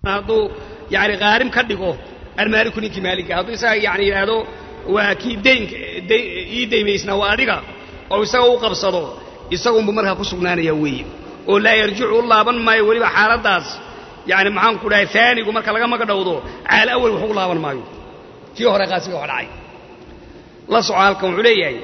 hadduu yani qaarim ka dhigo almaaliku ninkii maaliga hadduu isaga yani yidhaahdo waa kii daynka ii daymaysnaa waa adiga oo isaga u qabsado isagunbu markaa ku sugnaanaya weeye oo laa yarjicu u laaban maayo weliba xaaladdaas yani maxaan ku dhahay aanigu marka laga magadhowdo caal awal wax u laaban maayo kii hore qaasiga wax dhacay la soco halkan wuxuu leeyahay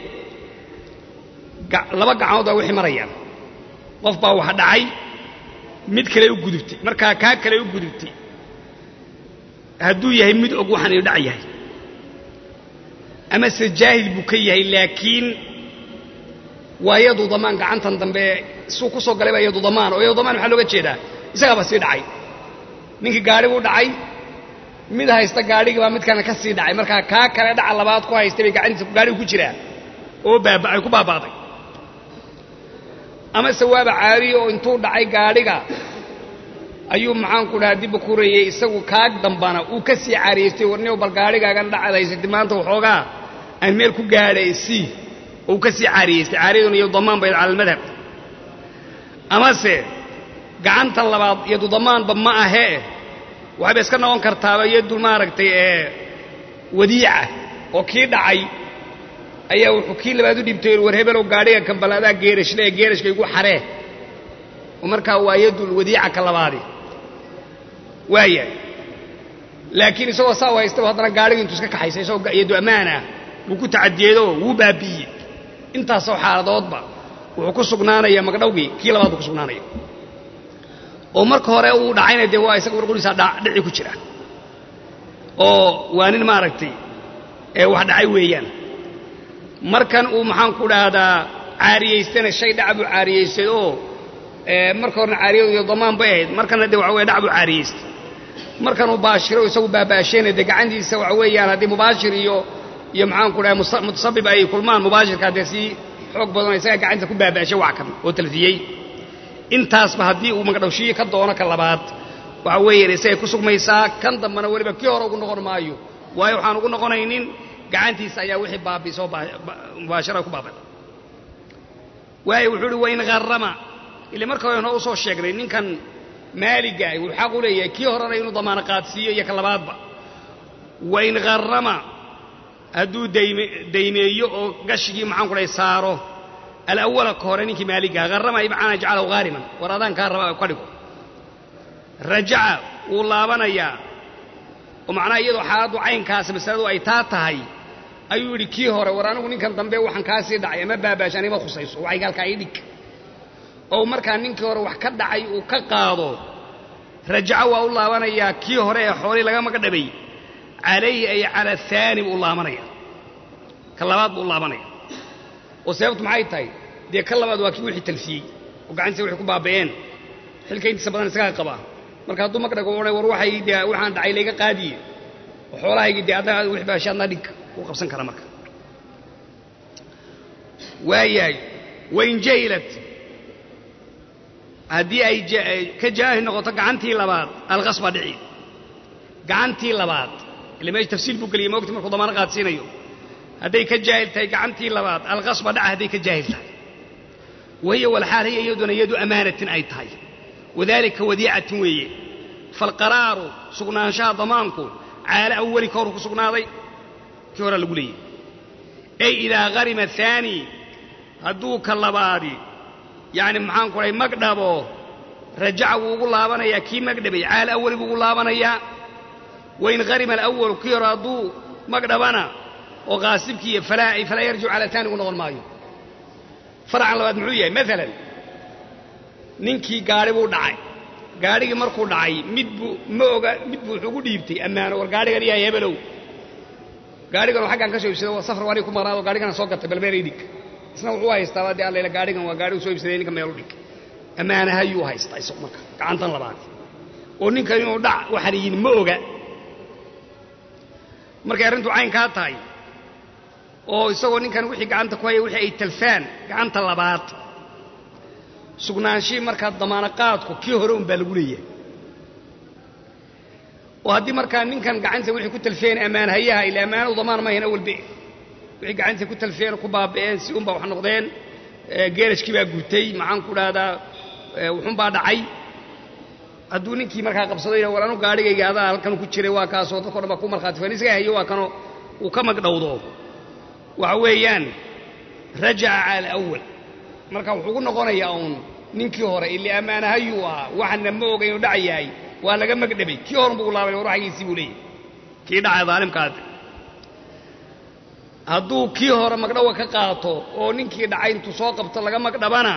laba gacmood baa wixii marayaan qof baa wax dhacay mid kale u gudubtay markaa kaa kale u gudubtay hadduu yahay mid og waxaan inu dhac yahay amase jaahil buu ka yahay laakiin waa yadu damaan gacantan dambe suu ku soo galay baa yadu damaan oo yadu damaan maxaa looga jeedaa isagaaba sii dhacay ninkii gaadhi buu dhacay mid haysta gaadhigii baa midkana ka sii dhacay markaa kaa kale dhaca labaad ku haystay bay gacantiisa gaadhigu ku jiraa oo baaba'ay ku baaba'day amase waaba caadiye oo intuu dhacay gaadhiga ayuu maxaanku dhahaa dibba ku reeyey isagu kaag dambana uu ka sii caariyeystay warniyow bal gaadhigaagan dhacad haysatay maanta waxoogaa aan meel ku gaadhay sii oo uu ka sii caariyeystay caariyaduna iyo damaan bayd cala almadhab amase gacantan labaad yadu damaanba ma ahee waxayba iska noqon kartaaba yadu maaragtay ee wadiica oo kii dhacay ayaa wuxuu kii labaad u dhibtay war hebelow gaadhiga kambalaadaa geerashle ee geerashka igu xaree oo markaa waa yadul wadiica ka labaadi waaya laakiin isagoo saa u haystaba haddana gaadhiga intuu iska kaxaysay isagoo yadu ammaanah wuu ku tacadiyeedoo wuu baabi'iyey intaasoo xaaladoodba wuxuu ku sugnaanaya magdhowgii kii labaad buu ku sugnaanaya oo marka hore uu dhacayna dee waa isaga warqurisaa dhici ku jira oo waa nin maaragtay ee wax dhacay weeyaan markan uu maxaan ku dhahdaa caariyaystana shay dhac buu caariyaystay oo marka horena caariyadu iyo damaan bay ahayd markana dee waxa weye dhac buu caariyaystay markanuu baashiro isagu baabaasheenay dee gacantiisa waxa weeyaan haddii mubaashir iyo iyo maxaan ku dhahay mutasabib ay kulmaan mubaashirka dee sii xoog badanoo isagaa gacantiisa ku baabaashay wax kan oo talfiyey intaasba haddii uu magdhowshiye ka doono ka labaad waxa weeyaan isagay ku sugmaysaa kan dambana weliba kii hore ugu noqon maayo waayo waxaan ugu noqonaynin gacantiisa ayaa wixii baabiisoo mubaashara ku baabada waayo wuxuu uhi wain harrama ile marka hore noo usoo sheegnay ninkan maaliga ah wuxuu xaq u leeyahay kii horena inuu damaano qaadsiiyo iyo ka labaadba wain harrama hadduu daymeeyo oo gashigii maxaan ku dhahay saaro alawala ka hore ninkii maaligaha harrama ibcaana jacalahu haariman war adaan kaa raba ka dhigo rajaca wuu laabanayaa oo macnaha iyadoo xaaladdu caynkaas masaladu ay taa tahay ayuu yidhi kii hore war anigu ninkan dambe waxaan kaa sii dhacay ama baabaash anima khusayso waxayga halkaa ii dhig oo markaa ninkii hore wax ka dhacay uu ka qaado rajaco waa u laabanayaa kii hore ee xoolii laga maga dhabay calayhi ay cala aani buu u laabanaya ka labaad buu u laabanaya oo sababtu maxay tahay dee ka labaad waa kii wixii talfiyey oo gacantiisa wixii ku baaba'een xilka intiisa badan isagaa qabaa marka hadduu magdhago odhan war waxay dee waxaan dhacay layga qaadiye oo xoolahaygii dee adna wix baashi adna dhig wuu qabsan karaa marka waayahay wain jahilat haddii ay ka jaahil noqoto gacantii labaad alqasba dhici gacantii labaad ile meesha tafsiil buu geliyay moogta markuu damaano qaadsiinayo hadday ka jaahil tahay gacantii labaad alqasba dhaca hadday ka jaahil tahay wahiya walxaal hiya iyaduna yadu amaanatin ay tahay wadalika wadiicatin weeye falqaraaru sugnaanshaha damaanku caala awali ka horu ku sugnaaday kii horaa lagu leeyay ey idaa harima aani hadduu ka labaadi yacni maxaan ku dhahay magdhabo rajaca wuu ugu laabanayaa kii magdhabay caala awali buu ugu laabanayaa wain harima alawalu kii hore hadduu magdhabana oo qaasibkii falaa yarjicu cala taani ugu noqon maayo faracan labaad muxuu yahay maalan ninkii gaadhi buu dhacay gaadhigii markuu dhacay mid buu ma oga mid buu wuxuu ugu dhiibtay ammaano war gaadhigan yahay hebelow gaadhigan xaggaan ka soo iibsaday waa safar waaniga ku maqnaado gaadhigana soo gatay balmeel ii dhig isna wuxuu haystaaba dee allayla gaadhigan waa gaadhigu soo iibsaday ninka meel u dhig ammaanahayuu haystaa isagu marka gacantan labaad oo ninkan inuu dhac waxaan yihin ma oga markay arrintu caynkaa tahay oo isagoo ninkan wixii gacanta ku haya wixii ay talfaan gacanta labaad sugnaanshii markaa damaano qaadku kii hore un baa lagu leeyahay oo haddii markaa ninkan gacantiisa wixii ku talfeen ammaanhayaha ila ammaanadu damaan mahayn awalbe wixii gacantiisa ku talfeen ku baaba'een si unbaa wax noqdeen geerashkii baa gutay maxaan ku dhahdaa wuxuunbaa dhacay hadduu ninkii markaa qabsaday war anu gaadhigayga adaa halkan ku jiray waa kaasoo dadko dhan baa ku markhaati fan isaga hayo waa kanoo uu ka magdhowdo waxa weeyaan rajaca cala alawal marka wuxuu ugu noqonayaa uun ninkii hore ili ammaanahayuu ahaa waxana ma oga inuu dhac yahay waa laga magdhabay kii horan buu laabay war waxgiisii buu leeyahy kii dhacay daalimkaadi hadduu kii hore magdhawa ka qaato oo ninkii dhacay intuu soo qabto laga magdhabana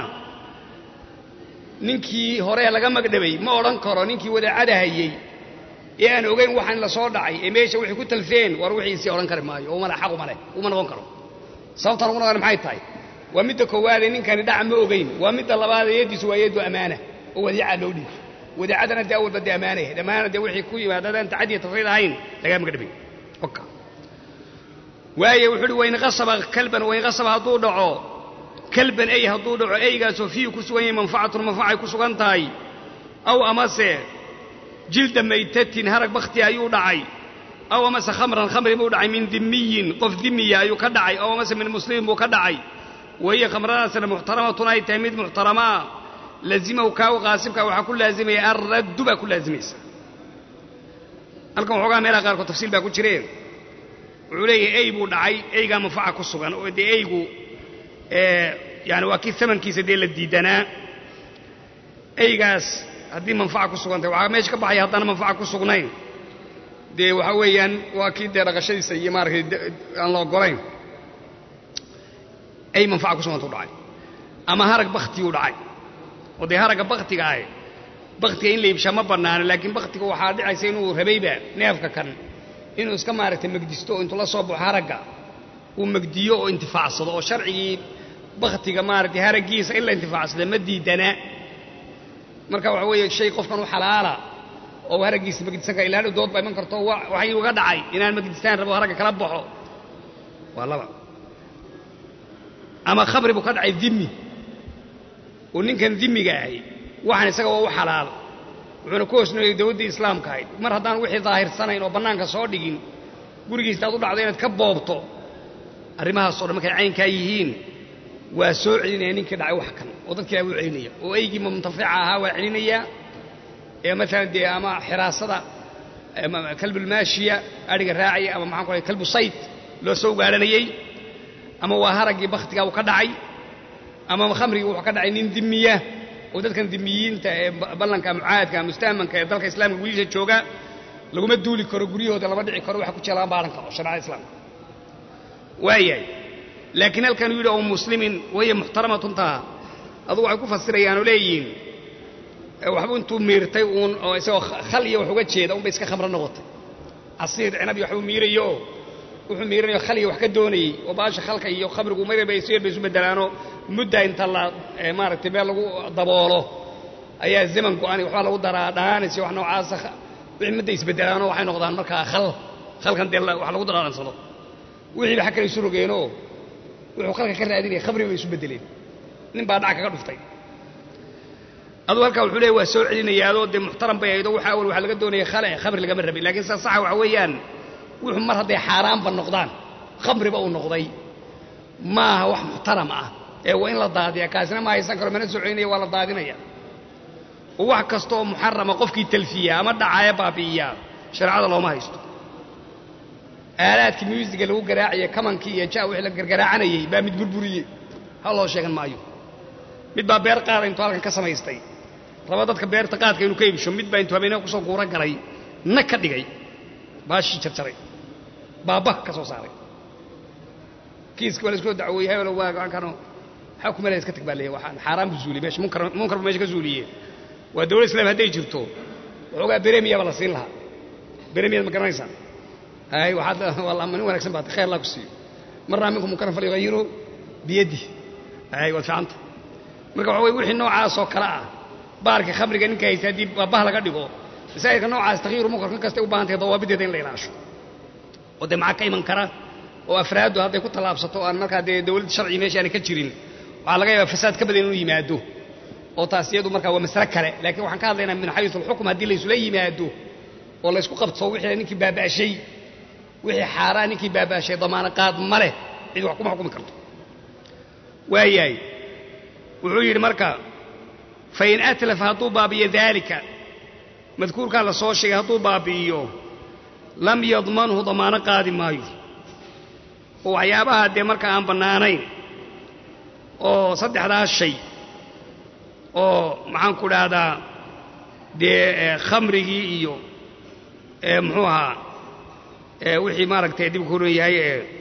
ninkii hore laga magdhabay ma odhan karo ninkii wadaacada hayey ee aan ogayn waxaan la soo dhacay ee meesha waxay ku talfeen war wixiisii odhan kari maayo oo male xaq uma leh uma noqon karo sababtaan ugu noqon maxay tahay waa midda koowaadee ninkani dhaca ma ogayn waa midda labaadee yaddiisu waa yaddu ammaana oo wadiicaa loo dhiibo wadaacadana dee awalba dee ammaana yahayd ammaana dee wixii ku yimaada haddaan tacadiya tafriid ahayn lagaa magdhabay oka waaye wuxuu uhi wain qasaba kalban wain qasaba hadduu dhaco kalban ey hadduu dhaco eygaasoo fiihi ku sugan yahay manfacatun manfacay ku sugan tahay aw amase jilda maytatin harag bakhti ayuu dhacay aw amase khamran khamri buu dhacay min dimiyin qof dimiya ayuu ka dhacay aw amase min muslimin buu ka dhacay wahiya khamradaasna muxtaramatun ay tahay mid muxtaramaa lazimahu kaagu qaasibka waxaa ku laazimaya alraddu baa ku laazimaysa halkan waxoogaa meelaha qaarkood tafsiil baa ku jireen wuxuu leeyahay ey buu dhacay eygaa manfaca ku sugan oo dee eygu yani waa kii amankiisa dee la diidanaa eygaas haddii manfaca ku sugan tahay waxaa meesha ka baxaya haddana manfaca ku sugnayn dee waxaa weeyaan waa kii dee dhaqashadiisa iyo maaratay aan la ogolayn ey manfaca ku suganta u dhacay ama harag baktiguu dhacay oo dee haragga baktiga ahi baktiga in la iibshaa ma bannaano laakiin baktiga waxaa dhicaysa inuu rabayba neefka kan inuu iska maaragtay megdisto oo intuu la soo baxo haragga uu megdiyo oo intifaacsado oo sharcigii baktiga maaragtay haraggiisa in la intifaacsada ma diidana marka waxa weeye shay qofkan u xalaala oo haraggiisa megdisan kara ilaa dood baa iman karto waxay uga dhacay inaan megdistaan rabo haragga kala baxo waa laba ama khamri buu ka dhacay dimi oo ninkan dimiga ahi waxaan isaga waa u xalaal wuxuuna ku hoosnooliyay dawladdii islaamka ahayd mar haddaan wixii daahirsanayn oo bannaanka soo dhigin gurigiisa aad u dhacdo inaad ka boobto arrimahaasoo dhan markay caynkaa yihiin waa soo celinaya ninkii dhacay wax kan oo dadkii baa u celinaya oo eygii muntafica ahaa waa celinayaa ee maalan dee ama xiraasada kalbulmaashiya adhiga raacaya ama maxaan ku lahay kalbu sayd loo soo gaaranayey ama waa haraggii bakhtigaa uu ka dhacay ama khamrigii wuxuu ka dhacay nin dimiya oo dadkan dimiyiinta ee ballanka mucaadka mustahmanka ee dalka islaamka gudihiisa jooga laguma duuli karo guryahooda lama dhici karo waxa ku jira lama baaran karo shareecada islaamka waayahay laakiin halkan uu yidhi oo muslimin waya muxtaramatun taha adu waxay ku fasirayaan oo leeyihiin waxbuu intuu miirtay uun oo isagoo khal iyo wax uga jeeda unbay iska khamro noqotay casiir cinab iyo waxbuu miirayo wuxuu miiranayo khal iyo wax ka doonayey oo baasha khalka iyo khamrigu marba isu yar bay isu bedelaanoo mudda inta la maaragtay meel lagu daboolo ayaa zaman go-an waxbaa lagu daraa dhaanis iyo wax noocaasa wixii mudda isbedelaanoo waxay noqdaan markaa khal khalkan dee wax lagu daraansado wixii ba xag kale isu rogeenoo wuxuu khalka ka raadinaya khamri bay isu bedeleen nin baa dhac kaga dhuftay aduu halkaa wuxuu leeya waa soo celinayaadoo dee muxtaram bay ahaydoo waxa awal waxaa laga doonaya khale khamri lagama rabin lakiin saa saxa waxa weeyaan wuxuu mar hadday xaaraanba noqdaan khamriba uu noqday maaha wax muxtaram ah ee waa in la daadiya kaasina ma haysan karo mana soo celinaya waa la daadinaya oo wax kasta oo muxarama qofkii talfiya ama dhacaaya baabi'iyaa shareecada looma haysto aalaadkii muusiga lagu garaacaya kamankii iyo ja wixii la gargaraacanayey baa mid burburiyey ha loo sheegan maayo mid baa beer qaada intuu halkan ka samaystay raba dadka beerta qaadka inuu ka iibsho mid baa intuu habeenaa kusoo guuro galay na ka dhigay baashii jarjaray baabah ka soo saaray kiiska waa la iskoo dacwooyey hebelo waa kano maxaa ku melaya iska tag baa leeyahy waxaan xaaraan buu zuuliyey meesha munkar munkar buu meesha ka zuuliyey waa dawlad islaam hadday jirto waxoogaa beremiya baa la siin lahaa beremiyad ma garanaysaa hay waxaad waa nin wanaagsan baad khayr allah ku siiyo marnaa minkum munkaran falyughayiru biyaddi hay waad fiicanta marka waxa weye wixii noocaasoo kale ah baarka khamriga ninka haysta haddii baabah laga dhigo masaa'ilka noocaas takyiru munkar kan kastay u baahan tahay dawaabideeda in la ilaasho oo dee maxaa ka iman kara oo afraaddu hadday ku tallaabsato aan markaa dee dawlad sharci meesha aanay ka jirin waxaa laga yaabaa fasaad ka badan inuu yimaado oo taas iyadu markaa waa masale kale laakiin waxaan ka hadlaynaa min xayisu alxukm haddii laysula yimaado oo laysku qabto wixii ninkii baaba'shay wixii xaaraan ninkii baaba'shay damaano qaad ma leh cid wax kuma xukumi karto waayahay wuxuu yidhi marka fain atlafa hadduu baabiyo daalika madkuurkaa la soo sheegay hadduu baabi'iyo lam yadmanhu damaano qaadi maayo oo waxyaabaha dee marka aan bannaanayn oo saddexdaas shay oo maxaan ku dhahdaa dee khamrigii iyo muxuu ahaa wixii maaragtay dib ku ron yahay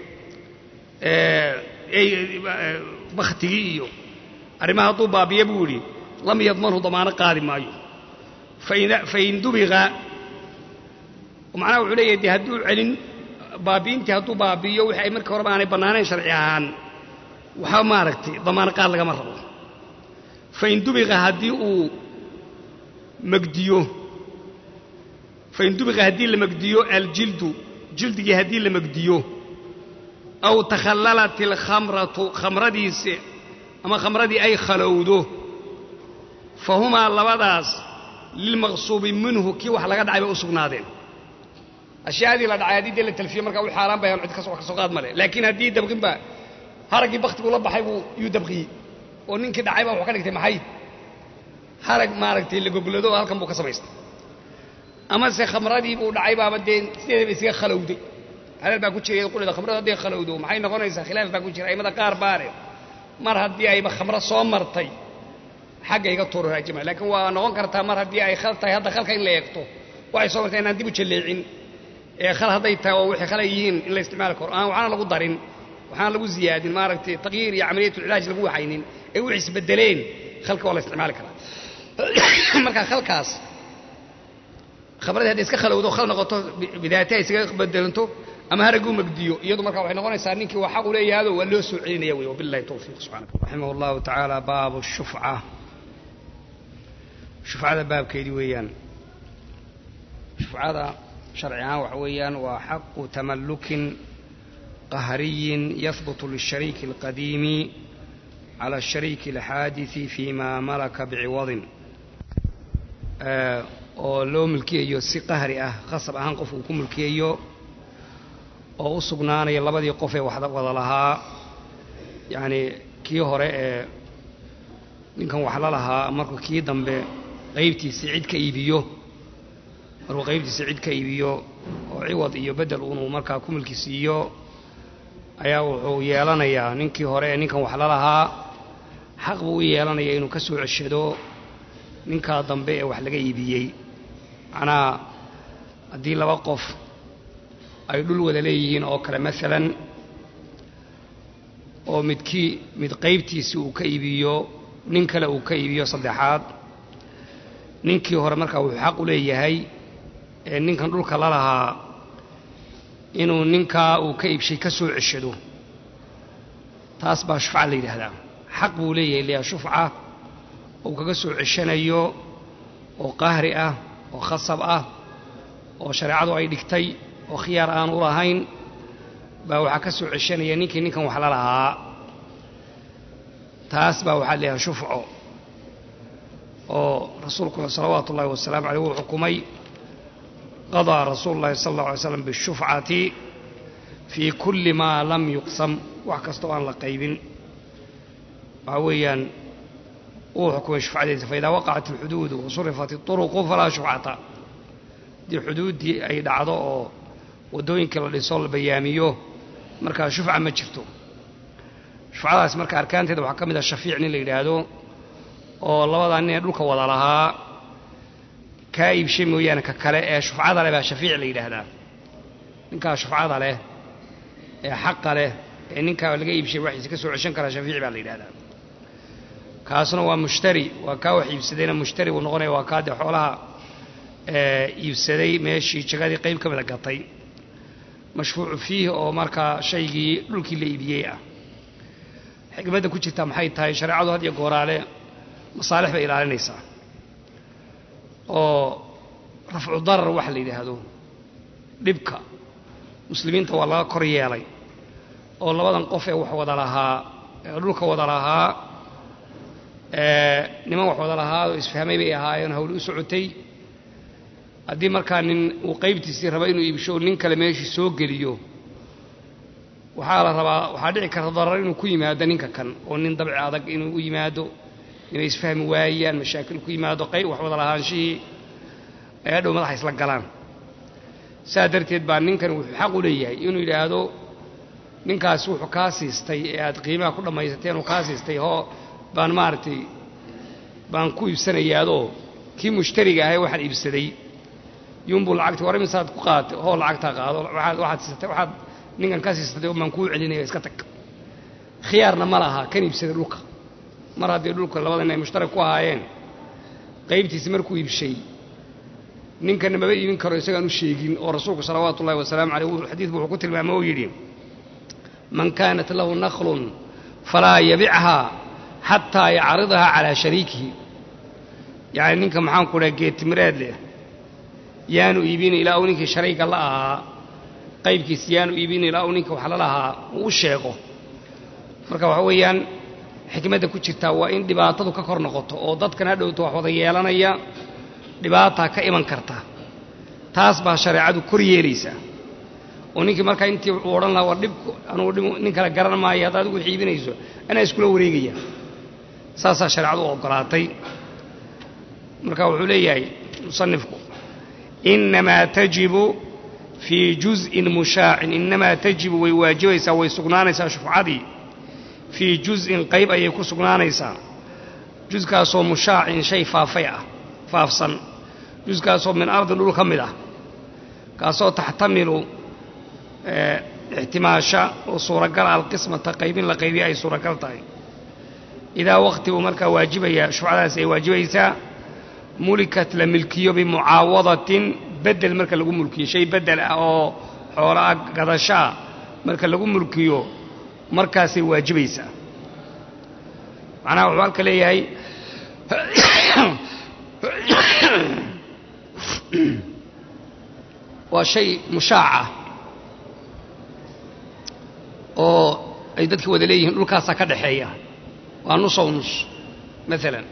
bakhtigii iyo arrimaha hadduu baabiya buu yidhi lam yadmanhu damaano qaadi maayo fain dubiqa macnaha wuxuu leeyahay dee hadduu celin baabi'intii hadduu baabi'iyo wixii ay markii horeba aanay bannaanayn sharci ahaan waxba maaragtay damaano qaad lagama rabo fain dubiqa haddii uu magdiyo fain dubiqa haddii la magdiyo aljildu jildigii haddii la magdiyo aw takhallalat alkhamratu khamradiisi ama khamradii ay khalowdo fa humaa labadaas lilmaqsuubi minhu kii wax laga dhacay bay u sugnaadeen ashyaadii la dhacay haddii dee la talfiye markaa u xaaraan bayan cid kas wax ka soo qaad male laakiin haddii dabqinba haraggii baktiguu la baxay buu yuu dabqiyey oo ninkii dhacay baa wuxuu ka dhigtay maxay harag maaragtay la goglado oo halkan buu ka samaystay amase khamradii buu dhacay baaba dee sideedaba isaga khalowday hadal baa ku jiray qulida khamradu hadday khalowdo maxay noqonaysaa khilaaf baa ku jira aimada qaar baare mar haddii ayba khamro soo martay xagga iga tuuro raajima laakiin waa noqon kartaa mar haddii ay khal tahay hadda khalka in la eegto waxay soo martay inaan dib u jalleecin ee khal hadday tahay oo wixii khalay yihiin in la isticmaali karo aan waxaana lagu darin waxaan lagu ziyaadin maaragtay taqyiir iyo camaliyatulcilaaj lagu waxaynin ee wixii isbedeleen khalka waa la isticmaali karaa marka khalkaas khamradii hadday iska khalowdo khal noqoto bidaati ay isaga bedelanto ama haraguu magdiyo iyadu marka waxay noqonaysaa ninkii waa xaq u leeyahado waa loo soo celinaya wey wabillahi towfiiq subxaana raximah allahu tacaala baabu shufca shufcada baabkeedii weeyaan shufcada sharci ahaan waxa weeyaan waa xaqu tamallukin qahriyin yahbutu lishariiki alqadiimi cala ashariiki alxaadisi fima malaka biciwadin oo loo mulkiyayo si qahri ah khasab ahaan qof uu ku mulkiyayo oo u sugnaanaya labadii qof ee wada lahaa yacnii kii hore ee ninkan wax la lahaa markuu kii dambe qaybtiisii cid ka iibiyo markuu qaybtiisii cid ka iibiyo oo ciwad iyo beddel unuu markaa ku mulki siiyo ayaa wuxuu yeelanayaa ninkii hore ee ninkan wax la lahaa xaq buu u yeelanaya inuu ka soo ceshado ninkaa dambe ee wax laga iibiyey macnaha haddii laba qof ay dhul wada leeyihiin oo kale maalan oo midkii mid qaybtiisii uu ka iibiyo nin kale uu ka iibiyo saddexaad ninkii hore markaa wuxuu xaq u leeyahay ee ninkan dhulka la lahaa inuu ninkaa uu ka iibshay ka soo ceshado taas baa shufca la yidhaahdaa xaq buu leeyahay leeyaha shufca uu kaga soo ceshanayo oo qahri ah oo khasab ah oo shareecadu ay dhigtay oo khiyaar aan u lahayn baa waxaa ka soo ceshanaya ninkii ninkan wax la lahaa taas baa waxaa leeyahay shufco oo rasuulkuna salawaatu ullahi wasalaamu caleyh wuu xukumay qadaa rasuulu llahi sala allahu alay slam bishufcati fii kulli maa lam yuqsam wax kasta oo aan la qaybin waxaa weeyaan wuu xukumay shufcadiisa faidaa waqacat alxuduudu wasurifat iطuruqu falaa shufcata haddii xuduuddii ay dhacdo oo waddooyinkii la dhiso la bayaamiyo markaa shufca ma jirto shufcadaas marka arkaanteeda waxaa ka mid ah shafiic nin la yidhaahdo oo labadaa nin ee dhulka wada lahaa kaa iibshay mooyaane ka kale ee shufcada leh baa shafiic la yidhaahdaa ninkaa shufcada leh ee xaqa leh ee ninkaa laga iibshay waxiisa ka soo ceshan karaa shafiic baa la yidhahdaa kaasuna waa mushtari waa kaa wax iibsadayna mushtari buu noqonaya waa kaa dee xoolaha iibsaday meeshii jagadii qayb ka mida gatay mashfuucu fiih oo markaa shaygii dhulkii la iibiyey ah xikmadda ku jirta maxay tahay shareecadu had iyo gooraale masaalix bay ilaalinaysaa oo rafcu darar waxa la yidhaahdo dhibka muslimiinta waa laga kor yeelay oo labadan qof ee wax wada lahaa ee dhulka wada lahaa niman wax wada lahaa oo isfahmay bay ahaayeen hawli u socotay haddii markaa nin uu qaybtiisii raba inuu iibsho nin kale meeshii soo geliyo waxaa la rabaa waxaa dhici karta darar inuu ku yimaado ninka kan oo nin dabci adag inuu u yimaado inay isfahmi waayaan mashaakil ku yimaado qayb wax wada lahaanshihii ay hadhow madaxa isla galaan saa darteed baa ninkan wuxuu xaq u leeyahay inuu yidhaahdo ninkaasi wuxuu kaa siistay ee aad qiimaha ku dhammaysateen uu kaa siistay hoo baan maaragtay baan ku iibsanayaadoo kii mushtariga ahay waxaan iibsaday yunbuu lacagti war imisaad ku qaatay hoo lacagtaa qaado waaad waxaad siisatay waxaad ninkan ka siisatay baan kuu celinaya iska tag khiyaarna ma laha kan iibsaday dhulka mar haddii dhulka labadan ay mushtarak ku ahaayeen qaybtiisi markuu iibshay ninkana maba iibin karo isagaan u sheegin oo rasuulku salawaatu ullahi wasalaamu caleyh xadiidku wuxuu ku tilmaamay oo yidhi man kaanat lahu naklun falaa yabichaa xataa yacridahaa calaa shariikihi yacni ninka maxaan ku dhaha geetimireed leh yaanu iibina ilaa uu ninkii shariiga la ahaa qaybkiis yaanu iibina ilaa uu ninka wax la lahaa uu u sheego marka waxa weeyaan xikmadda ku jirtaa waa in dhibaatadu ka kor noqoto oo dadkan hadhowto wax wada yeelanaya dhibaataa ka iman karta taas baa shareecadu kor yeelaysaa oo ninkii markaa intii uu odhan lahaa war dhibku anugu dhib nin kale garan maayo haddaad adigu wax iibinayso anaa iskula wareegaya saasaa shareecadu u oggolaatay marka wuxuu leeyahay musanifku innamaa tajibu fii juz'in mushaacin innamaa tajibu way waajibaysaa way sugnaanaysaa shufcadii fii juz'in qayb ayay ku sugnaanaysaa juskaasoo mushaacin shay faafay ah faafsan juskaasoo min ardin dhul ka mid ah kaasoo taxtamilu ixtimaasha oo suuragal alqismata qaybin la qaybiya ay suuragal tahay idaa waqti uu markaa waajibaya shufcadaasi ay waajibaysaa mulikat la milkiyo bimucaawadatin bedel marka lagu mulkiyo shay bedel ah oo xoolo ah gadashaa marka lagu mulkiyo markaasay waajibaysaa macnaha wuxuu halka leeyahay waa shay mushaaca oo ay dadki wada leeyihiin dhulkaasaa ka dhaxeeya waa nusow nus maalan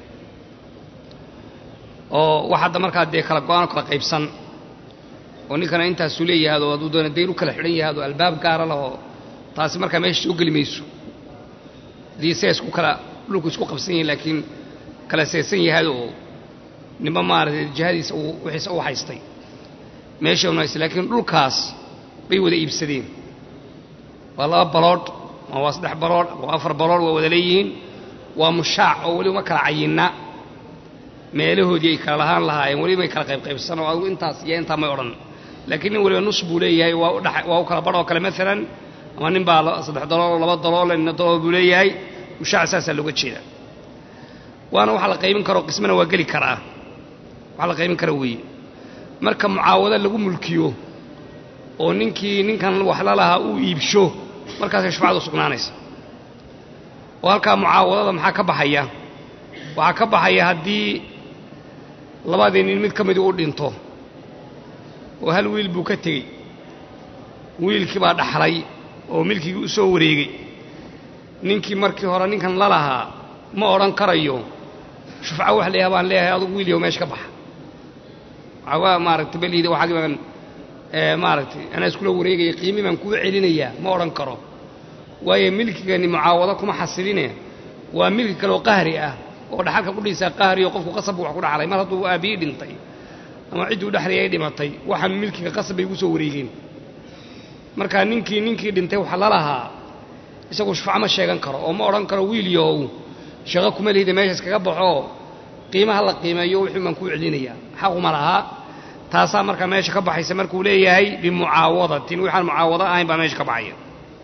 oo wax hadda markaa dee kala go-aan kala qaybsan oo ninkana intaasuu leeyahaad oo hadduu doona dayn u kala xidhan yahaad oo albaab gaara lahoo taasi markaa meesha soo geli mayso haddii se isku kala dhulku isku qabsan yihin laakiin kala seesan yahaad oo ninba maaragtay jihadiisa uu wixiisa u haystay meesha unaysa laakiin dhulkaas bay wada iibsadeen waa laba baloodh ma waa saddex baloodh waa afar baloodh waa wada leeyihiin waa mushaac oo weliba ma kala cayinna meelahoodii ay kala lahaan lahaayeen welibay kala qaybqaybsan oo adigu intaas iyo intaa may odhan laakiin nin weliba nus buu leeyahay waa udhe waa u kala badh oo kale maalan ama nin baa saddex dalool laba dalool nina dalool buu leeyahay mushaac saasaa looga jeeda waana waxa la qaybin karo qismana waa geli karaa waxa la qaybin kara weeye marka mucaawado lagu mulkiyo oo ninkii ninkan wax la lahaa uu iibsho markaasay shufcadu sugnaanaysa oo halkaa mucaawadada maxaa ka baxaya waxaa ka baxaya haddii labadii nin mid ka midii u dhinto oo hal wiil buu ka tegey wiilkii baa dhaxlay oo milkigii u soo wareegay ninkii markii hore ninkan la lahaa ma odhan karayo shufco wax leeyaha baan leeyahay adugu wiilyow meesha ka baxa waxaa maaragtay beliida waxaagii baan maaragtay anaa iskula wareegaya qiimi baan kuu celinayaa ma odhan karo waayo milkigani mucaawado kuma xasiline waa milki kaleoo qahri ah oo dhaxalka kudhiisaa qahri oo qofku qasab wax ku dhaxlay mar hadduu aabbiyi dhintay ama cidduu dhexlay ay dhimatay waxaan milkiga qasab bay ugu soo wareegeen markaa ninkii ninkii dhintay waxa la lahaa isagu shufco ma sheegan karo oo ma odhan karo wiilyow shaqo kuma lihida meeshaas kaga baxoo qiimaha la qiimeeyo wixii baan kuu celinayaa xaquma lahaa taasaa markaa meesha ka baxaysa markuu leeyahay bimucaawadatin waxaan mucaawado ahayn baa meesha ka baxaya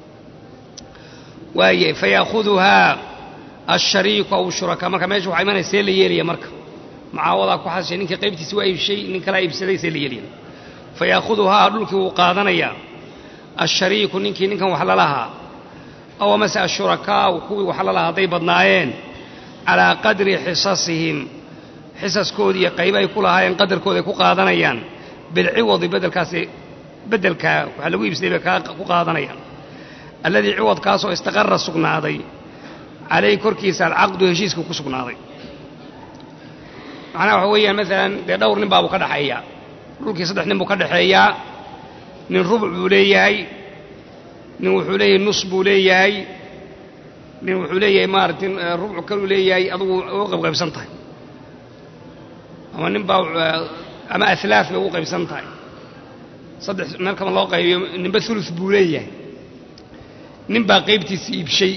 waaye fayaahuduhaa ashariiku aw shurakaa marka meesha waxaa imanaya see la yeelaya marka mucaawadaa ku xasishay ninkii qaybtiisi waa iibshay nin kalaa iibsaday see la yeelaya fayaahuduhaa dhulkii wuu qaadanayaa ashariiku ninkii ninkan wax lalahaa aw amase ashurakaau kuwii wax lalahaa hadday badnaayeen calaa qadri xisasihim xisaskoodii iyo qayba ay ku lahaayeen qadarkooda ay ku qaadanayaan bilciwadi bedelkaasi beddelkaa waxaa lagu iibsaday bay ku qaadanayaan alladii ciwadkaasoo istaqara sugnaaday calayhi korkiisa alcaqdu heshiiska ku sugnaaday macnaha waxa weeyaan maalan dee dhowr nin baabuu ka dhexeeyaa dhulkii saddex nin buu ka dhexeeyaa nin rubuc buu leeyahay nin wuxuu leeyahay nus buu leeyahay nin wuxuu leeyahay maaragtay rubuc kaluu leeyahay adugu u qaybqaybsan tahay ama nin baa ama alaaf bay ugu qaybsan tahay saddex meel kama loo qaybiyo ninba ulu buu leeyahay nin baa qaybtiisa iibshay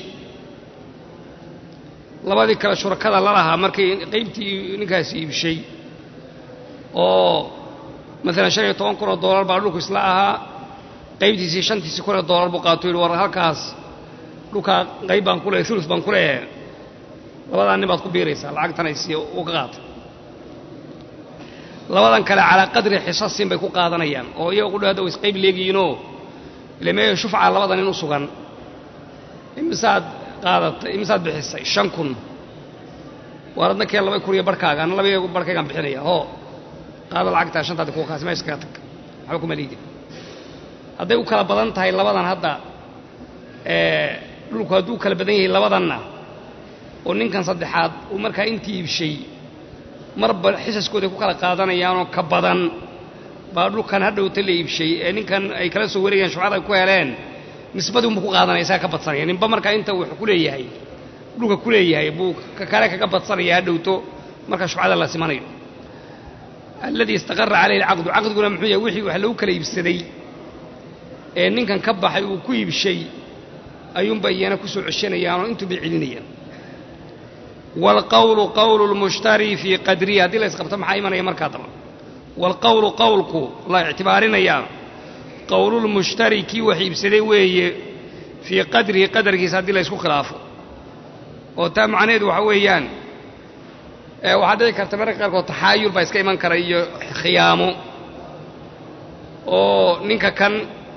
labadii kale shurakada la lahaa markay qaybtii ninkaasi iibshay oo maalan shan iyo toban kun oo doolar baa dhulku isla ahaa qaybtiisii shantiisii kun oo doolar buu qaato yidhi war halkaas dhulkaa qayb baan ku leehay ulu baan ku leeyahay labadaa nin baad ku biiraysaa lacagtan ay sii u ka qaata labadan kale calaa qadri xisasin bay ku qaadanayaan oo iyaga qudho hadda way isqayb leegiyiinoo ile meeyo shufca labada nin u sugan imisaad qaadatay imisaad bixisay shan kun waar adna keen laba kun iyo barhkaaga ana laba barhkaygaan bixinaya hoo qaada lacagtaa shantaadi kuwa kaasi meesha kaga tag waxba kuma liidin hadday u kala badan tahay labadan hadda dhulku hadduu kala badan yahay labadanna oo ninkan saddexaad uu markaa intii iibshay marba xisaskooday ku kala qaadanayaanoo ka badan baa dhulkan hadhowta la iibshay ee ninkan ay kala soo wareegayaan shufcada ay ku heleen nisbadii unbuu ku qaadanaya isaga ka badsanaya ninba markaa inta wuxuu ku leeyahay dhulka ku leeyahay buu ka kale kaga badsanaya hadhowto marka shufcada la simanayo alladii istaqara calayhi alcaqdu caqdiguna muxuu yahay wixii wax lagu kala iibsaday ee ninkan ka baxay uu ku iibshay ayuunba iyana ku soo ceshanayaanoo intuu bay celinayaan waalqawlu qawlu lmushtari fii qadrihi haddii la isqabto maxaa imanaya markaa daba waalqawlu qowlku la ictibaarinayaa qowlulmushtari kii wax iibsaday weeye fii qadrihi qadarkiisa haddii la ysku khilaafo oo taa macnaheedu waxa weeyaan waxaa dhici karta mararka qaarkood taxaayul baa iska iman kara iyo khiyaamo oo ninka kan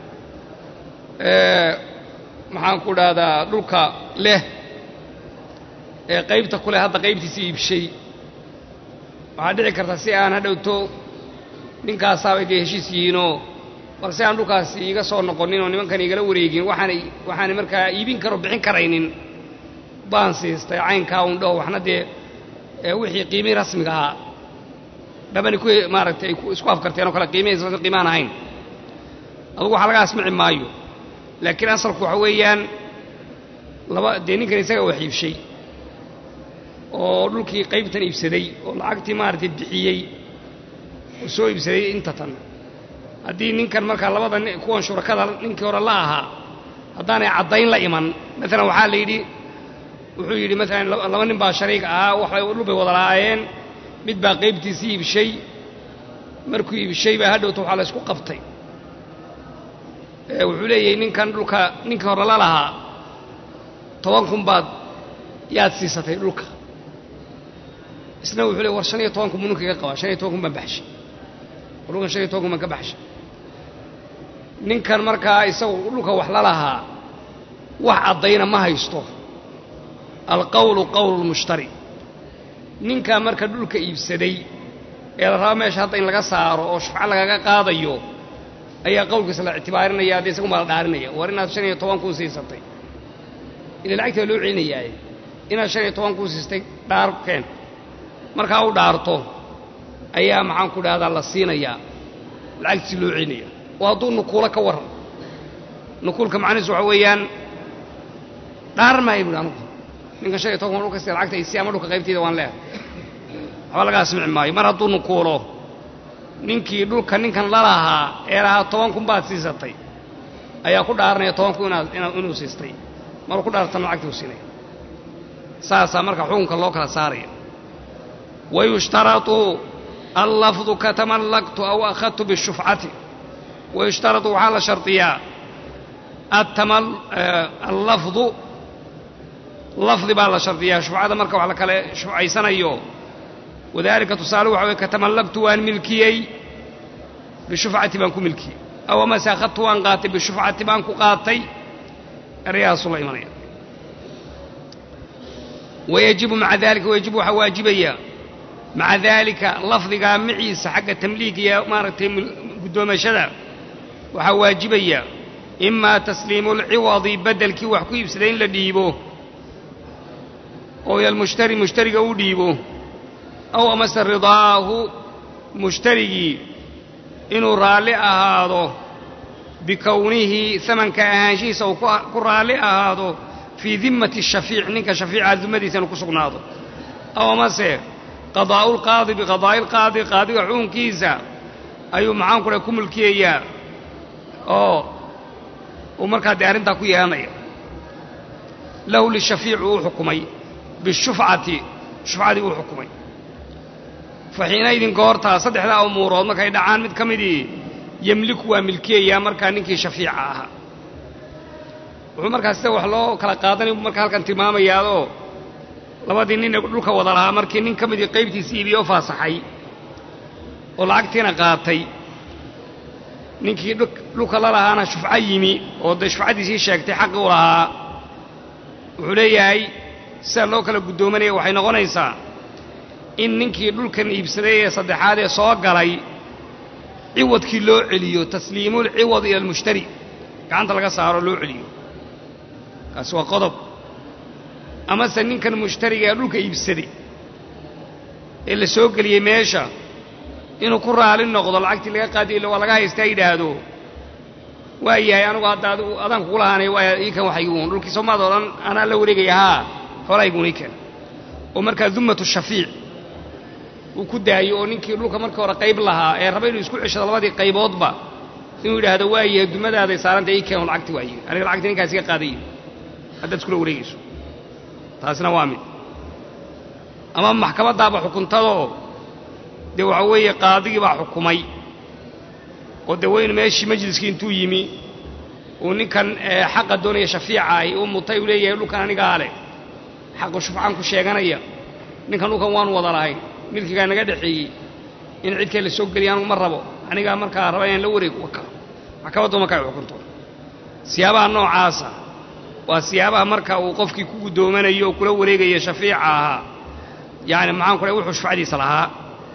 maxaan ku dhahdaa dhulka leh ee qaybta ku leh hadda qaybtiisa iibshay waxaa dhici karta si aan hadhowto ninkaasaabay dee heshiis yihiinoo bal si aan dhulkaasi iiga soo noqonin oo nimankan igala wareegin waxaanay waxaanay markaa iibin karo bixin karaynin baan siistay caynkaa un dhaho waxna dee wixii qiimihii rasmiga ahaa dhabani ku maaragtay ay isku afkarteen oo kale qiimihiis qiimaan ahayn adugu waxaa laga asmici maayo laakiin asalku waxa weeyaan laba dee ninkan isaga wax iibshay oo dhulkii qaybtan iibsaday oo lacagtii maaragtay bixiyey oo soo iibsaday inta tan haddii ninkan markaa labada kuwan shurakada ninkii hore la ahaa haddaanay caddayn la iman maalan waxaa la yidhi wuxuu yidhi maalan laba nin baa shariig ahaa waxbay dhul bay wada lahaayeen mid baa qaybtiisii iibshay markuu iibshay baa hadhowta waxaa la ysku qabtay wuxuu leeyahay ninkan dhulka ninkii hore la lahaa toban kun baad yaad siisatay dhulka isna wuxuu leey war shan iyo toban kun buu ninka iga qabaa shan iyo toban kun baan baxshay war dhulkan shan iyo toban kun baan ka baxshay ninkan markaa isagu dhulka wax la lahaa wax caddayna ma haysto alqawlu qawlu lmushtari ninkaa marka dhulka iibsaday ee la rabo meesha hadda in laga saaro oo shufco lagaga qaadayo ayaa qowlkiisa la ictibaarinaya dee isagu maa la dhaarinaya war inaad shan iyo toban kuu siisatay ila lacagtii baa loo celinayaaye inaad shan iyo toban kuu siistay dhaar keen markaa u dhaarto ayaa maxaan ku dhahdaa la siinayaa lacagtiisi loo celinaya oo hadduu nukuulo ka warran nukuulka macnihiisu waxa weeyaan dhaar maayo buhi anugu ninkan shan iyo toban kun dhulka sida lacagta isi ama dhulka qaybteeda waan leehay waxba laga asmici maayo mar hadduu nukuulo ninkii dhulka ninkan la lahaa ee lahaa toban kun baad siisatay ayaa ku dhaaranaya toban kun inaad inuu siistay maruu ku dhaartana lacagtii u siinaya saasaa marka xukunka loo kala saaraya wayushtaratu allafdu katamallaktu aw akhadtu bishufcati wayushtaratu waxaa la shardiyaa allafdu lafdi baa la shardiyaa shufcada marka wax la kale shufcaysanayo wadaalika tusaale waxa weye katamallaktu waan milkiyey bishufcati baan ku milkiyey aw amase akhadtu waan qaatay bishufcati baan ku qaatay erayahaasu la imanaya wayajibu maca dalika wayajibu waxaa waajibaya maca daalika lafdigaa maciisa xagga tamliig iyo maaragtay guddoomashada waxaa waajibaya imaa tasliimu lciwadi beddelkii wax ku iibsaday in la dhiibo oo ilaalmushtari mushtariga u dhiibo aw amase ridaahu mushtarigii inuu raalli ahaado bikownihi samanka ahaanshihiisa uu ku raalli ahaado fii dimmati shafiic ninka shafiica dimadiisa inuu ku sugnaado aw amase qadaa'u lqaadi biqadaa'i lqaadi qaadiga xukunkiisa ayuu maxaanku dhahay ku mulkiyayaa oo uu markaa dee arrintaa ku yeelanaya lahu lishafiici uu xukumay bishufcati shufcadii uu xukumay fa xiinaydin goortaa saddexdaa umuurood markay dhacaan mid ka midii yemliku waa milkiyayaa markaa ninkii shafiica ahaa wuxuu markaa sida wax loo kala qaadanay buu markaa halkan tilmaamayaadoo labadii nin ee dhulka wada lahaa markii nin ka midii qaybtiisi iibiye oo faasaxay oo lacagtiina qaatay ninkii dhulka la lahaana shufco yimi oo dee shufcadiisii sheegtay xaqi u lahaa wuxuu leeyahay sida loo kala guddoomanaya waxay noqonaysaa in ninkii dhulkan iibsaday ee saddexaad ee soo galay ciwadkii loo celiyo tasliimul ciwad ila almushtari gacanta laga saaro loo celiyo kaasi waa qodob amase ninkan mushtariga ee dhulka iibsaday ee la soo geliyey meesha inuu ku raali noqdo lacagtii laga qaadiy waa laga haystaa yidhaahdo waa yahay anugu hadda adigu adaan kugu lahaanay waa ii kan waxayguun dhulkii soomaad oo dhan anaa la wareegaya haa xoolahayguun ii kan oo markaa dummatu shafiic uu ku daayo oo ninkii dhulka markii hore qayb lahaa ee raba inuu isku ceshado labadii qayboodba inuu yidhaahdo waa yahay dumadaaday saaranta ii keen lacagti waaye aniga lacagti ninkaas iga qaadayo haddaad iskula wareegayso taasina waa mid ama maxkamaddaaba xukuntadoo dee waxa weeye qaadigii baa xukumay oo dee weynu meeshii majliskii intuu yimi uu ninkan xaqa doonaya shafiica ahi uu mutay uu leeyahay dhulkan anigaa leh xaqu shufcaan ku sheeganaya ninkan dhulkan waanu wada lahayn milkigaa naga dhexeeyey in cidkee la soo geliya anugu ma rabo anigaa markaa raba inaan la wareego waka maxkamaddu markaa ay xukunto siyaabaha noocaasa waa siyaabaha marka uu qofkii ku guddoomanayo oo kula wareegaya shafiica ahaa yacni maxaan ku dhahay wuxuu shufcadiisa lahaa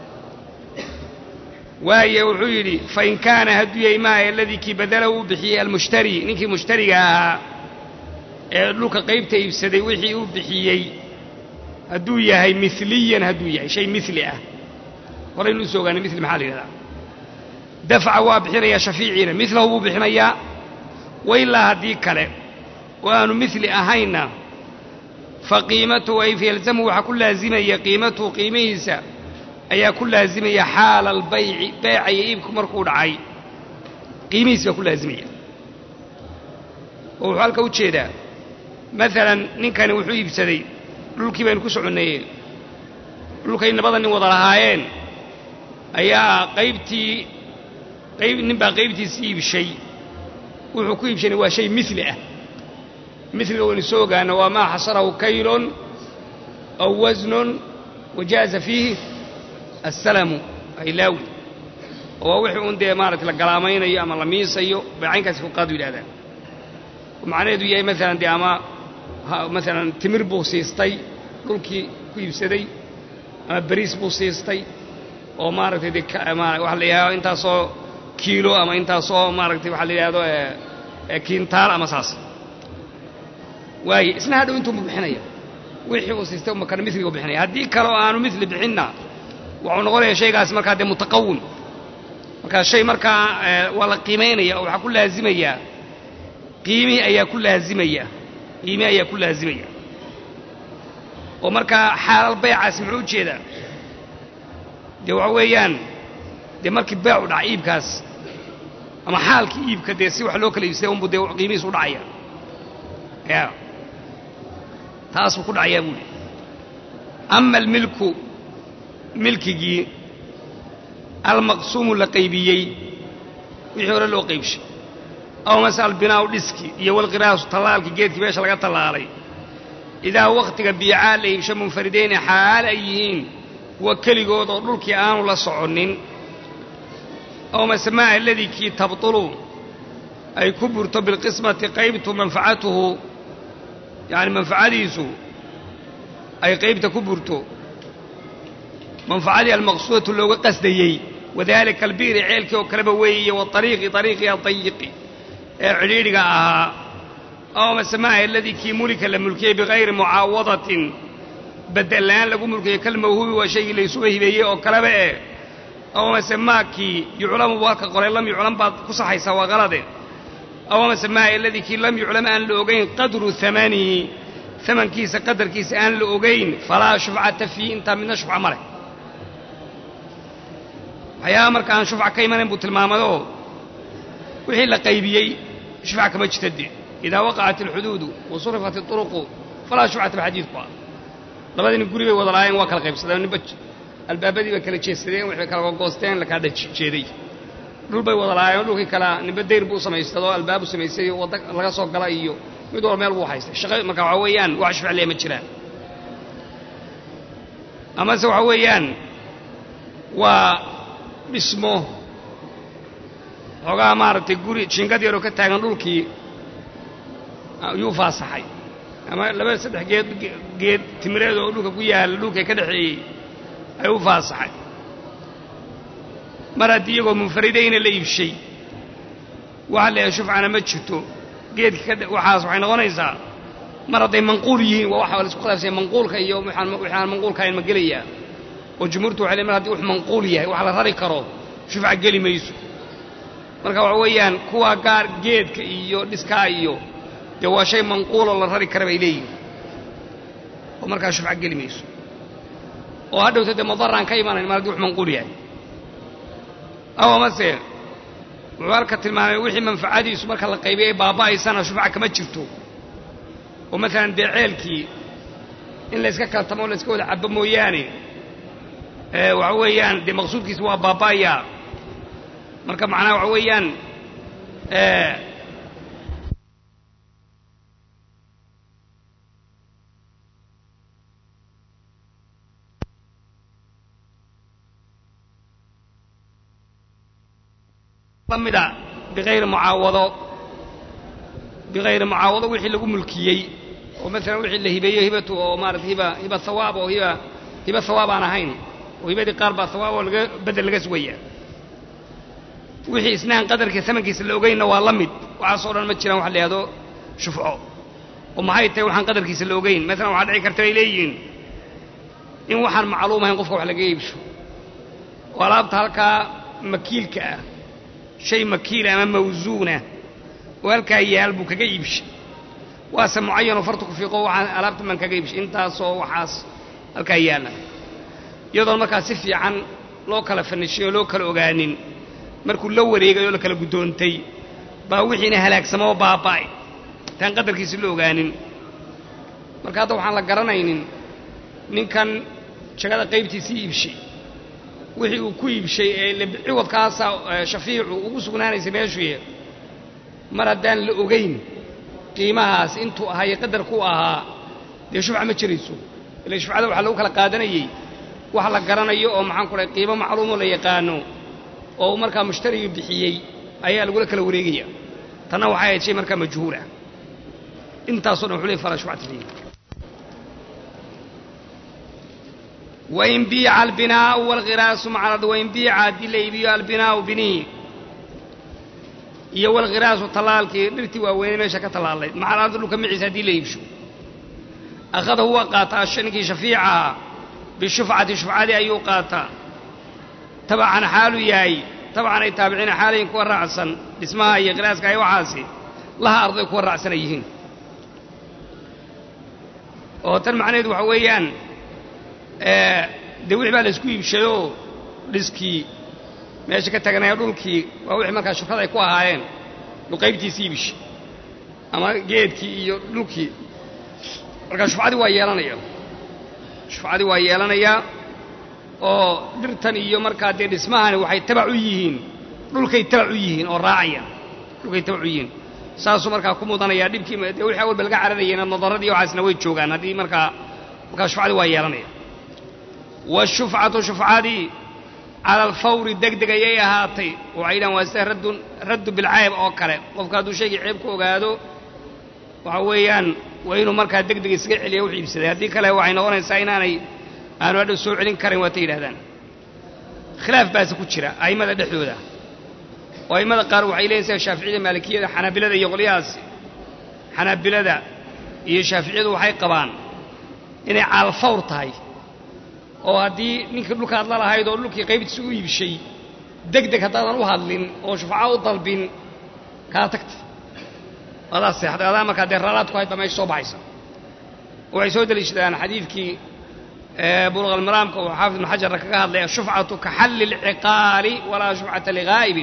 waaye wuxuu yidhi fain kaana hadduu yahay maaha aladii kii badalahu uu bixiyey almushtari ninkii mushtariga ahaa ee dhulka qaybta iibsaday wixii uu bixiyey hadduu yahay miliyan hadduu yahay shay mili ah horaynu usoo ogaanay mili maxaa la yidhahdaa dafca waa bixinayaa shafiiciina milahu buu bixinayaa wailaa haddii kale oo aanu mili ahaynna fa qiimatuhu ay fayalzamu waxaa ku laazimaya qiimatuhu qiimihiisa ayaa ku laazimaya xaala albayci beeca iyo iibku markuu dhacay qiimihiis baa ku laazimaya oo wuxuu halka u jeedaa maalan ninkani wuxuu iibsaday dhulkii baynu ku soconneeyeen dhulkay labada nin wada lahaayeen ayaa qaybtii qayb nin baa qaybtiisii iibshay wuxuu ku iibshanay waa shay mili ah miliga waynu soo ogaana waa maa xasarahu kaylun aw wasnun wajaaza fiihi assalamu aylaawi oo waa wixii un dee maarata la galaamaynayo ama la miisayo baycaynkaasi fuqaadu yidhahdaan oo macnaheedu yahay maalan dee ama maalan timir buu siistay dhulkii ku iibsaday ama beriis buu siistay oo maaragtay dee waxa la yidhahdo intaasoo kiilo ama intaasoo maaragtay waxa la yidhahdo kiintaal ama saas waaye isna hadhow intuunbu bixinaya wixii uu siistay umakana miliga u bixinaya haddii kale oo aanu mili bixinna waxuu noqonaya shaygaasi markaa dee mutaqawim markaa shay markaa waa la qiimaynaya oo waxaa ku laazimaya qiimihii ayaa ku laazimaya qiimihi ayaa ku laazimaya oo markaa xaalal baycaasi muxuu u jeedaa dee waxa weeyaan dee markii beecu dhaca iibkaas ama xaalkii iibka dee si wax loo kala iibsaday unbu dee qiimihiis u dhacaya ya taasuu ku dhacayaa buuhi ama almilku milkigii almaqsuumu la qaybiyey wixii hore loo qaybshay aw mase albinaau dhiski iyo walqiraasu tallaalkii geedkii meesha laga tallaalay idaa wakhtiga biicaa la iibsho munfaridayni xaal ay yihiin kuwa keligood oo dhulkii aanu la soconnin aw mase maa aladii kii tabtulu ay ku burto bilqismati qaybtu manfacatuhu yacni manfacadiisu ay qaybta ku burto manfacadii almaqsuudatu looga qasdayey wadaalika albi'ri ceelkii oo kaleba weeye waariiqi ariiqii adayiqi ee cidhiidhiga ahaa aw masemaha aladii kii mulika la mulkiyey bikayri mucaawadatin bedelaan lagu mulkiyey kalmawhubi waa shaygii laysuga hibeeyey oo kaleba eh aw mase maakii yuclamu buu halka qoray lam yuclam baad ku saxaysaa waa qalade aw mase maa aladii kii lam yuclam aan la ogayn qadru amanihi amankiisa qadarkiisa aan la ogayn falaa shufcata fiihi intaa midna shufca ma leh waxyaabaha marka aan shufca ka imanayn buu tilmaamayoo wixii la qaybiyey shufca kama jirta dee idaa waqacat alxuduudu wa surifat iطuruqu falaa shufcata baxadiidku ah labadii nin guri bay wada lahaayeen waa kala qaybsadeen ninba albaabadii bay kala jeesadeen waxbay kala gogoosteen la kala jeeday dhul bay wada lahaayeen dhulkii kala ninba dayr buu samaystadoo albaabu samaystay wadda laga soo gala iyo mid walba meel buu haystay shaqa marka waxaa weeyaan wax shufca lee ma jiraan amase waxa weeyaan waa dhismo xoogaa maaragtay guri jingad yaroo ka taagan dhulkii ayuu faasaxay ama laba saddex geed geed timireed oo dhulka ku yaalla dhulka ka dhexeeyey ayuu faasaxay mar haddii iyagoo munfaridayna la iibshay waxa la yahay shufcana ma jirto geedka ka waxaas waxay noqonaysaa mar hadday manquul yihiin waa waxa la isku khilaafsanya manquulka iyo waxaan manquulka ahayn ma gelayaa oo jumhuurtu waxay leeyn mar haddii wax manquul yahay wax la rari karo shufca geli mayso marka waxa weeyaan kuwa gaar geedka iyo dhiskaa iyo dee waa shay manquuloo la rari kara bay leeyihin oo markaa shufca geli mayso oo hadhowta dee madaraan ka imanayn mar haddii wax manquul yahay aw amase wuxuu halka tilmaamay wixii manfacadiisu marka la qaybiyay ay baaba'aysana shufca kama jirto oo maalan dee ceelkii in layska kaltamo o layska wada cabo mooyaane waxa weeyaan dee maqsuudkiisa waa baaba'ayaa marka macnaha waxa weeyaan lamida biayri mucaawado bikayri mucaawado wixii lagu mulkiyey oo maalan wixii la hibeeyo hibatu oo maarata hiba hiba hawaab oo hiba hiba hawaab aan ahayn oo hibadii qaar baa hawaab oo laga bedel laga sugaya wixii isnahan qadarkii samankiisa la ogeynna waa la mid waxaasoo dhan ma jiraan waxa la yihahdo shufco oo maxay tahay waxaan qadarkiisa la ogeyn maalan waxaa dhici karta bay leeyihiin in waxaan macluum ahayn qofka wax laga iibsho oo alaabta halkaa makiilka ah shay makiila ama mawsuuna oo halkaa yaal buu kaga iibshay waase mucayanoo fartu ku fiiqo waxaan alaabta baan kaga iibshay intaasoo waxaas halkaa yaalla iyadoon markaa si fiican loo kala fanishay oo loo kala ogaanin markuu la wareegay oo la kala guddoontay baa wixiina halaagsamoo baaba'ay taan qadarkiisi la ogaanin marka hadda waxaan la garanaynin ninkan jagada qaybtiisii iibshay wixii uu ku iibshay ee ciwadkaasa shafiicu ugu sugnaanaysay meeshuye mar haddaan la ogayn qiimahaas intuu ahaye qadarku ahaa dee shufca ma jirayso ila shufcada waxaa lagu kala qaadanayey wax la garanayo oo maxaan ku dhahay qiimo macluumoo la yaqaano oo markaa mushtarigii bixiyey ayaa lagula kala wareegaya tanna waxay ahayd shay markaa majhuulah intaasoo dhan wuxuu ley fala shufcata fiihi wain biica albinaau walkhiraasu maca wain biica haddii la iibiyo albinaau binihi iyo walkhiraasu tallaalkii dhirtii waaweynay meesha ka tallaalayd maca alardi dhulka maciisa haddii la iibsho akhadahu waa qaataa ninkii shafiicaha bishufcati shufcadii ayuu qaataa tabacan xaalu yahay tabcan ay taabiciina xaalayin kuwa raacsan dhismaha iyo khiraaska ay waxaasi laha arday kuwa raacsana yihiin oo tan macnaheedu waxa weeyaan dee wixii baa laysku iibshayoo dhiskii meesha ka taganaya dhulkii waa wixii markaa shufrada ay ku ahaayeen dhuqaybtiisii iibishay ama geedkii iyo dhulkii markaa shufcadii waa yeelanaya shufcadii waa yeelanayaa oo dhirtan iyo markaa dee dhismahani waxay tabac u yihiin dhulkay tabac u yihiin oo raacayaan dhulkay tabac u yihiin saasuu markaa ku mudanayaa dhibkii dee wixii awalba laga cararayeen nadaradii waxaasna way joogaan haddii markaa markaa shufcadii waa yeelanaya washufcatu shufcadii cala alfawri deg deg ayay ahaatay waxay yidhahan waa sida raddun raddu bilcayb oo kale qofka hadduu shaygii ceeb ku ogaado waxa weeyaan waa inuu markaa deg deg iskaga celiya wuxuu iibsaday haddii kale waxay noqonaysaa inaanay aanu hadhow soo celin karin waatay yidhahdaan khilaaf baase ku jira a'immada dhexdooda oo a'immada qaar waxay leeyihin sida shaaficiyada maalikiyada xanaabilada iyo qolyahaasi xanaabilada iyo shaaficiyadu waxay qabaan inay caalfawr tahay oo haddii ninkii dhulka hadla lahayd oo dhulkii qaybtiisa u iibshay deg deg haddaadan u hadlin oo shufca u dalbin kaa tagta adaa seexday adaa markaa dee raalaad ku hayd baa meesha soo baxaysa waxay soo deliishadaan xadiidkii buluq almaraamka uu xaafid ibnu xajarna kaga hadlay ashufcatu ka xalli alciqaali walaa shufcata ligaa'ibin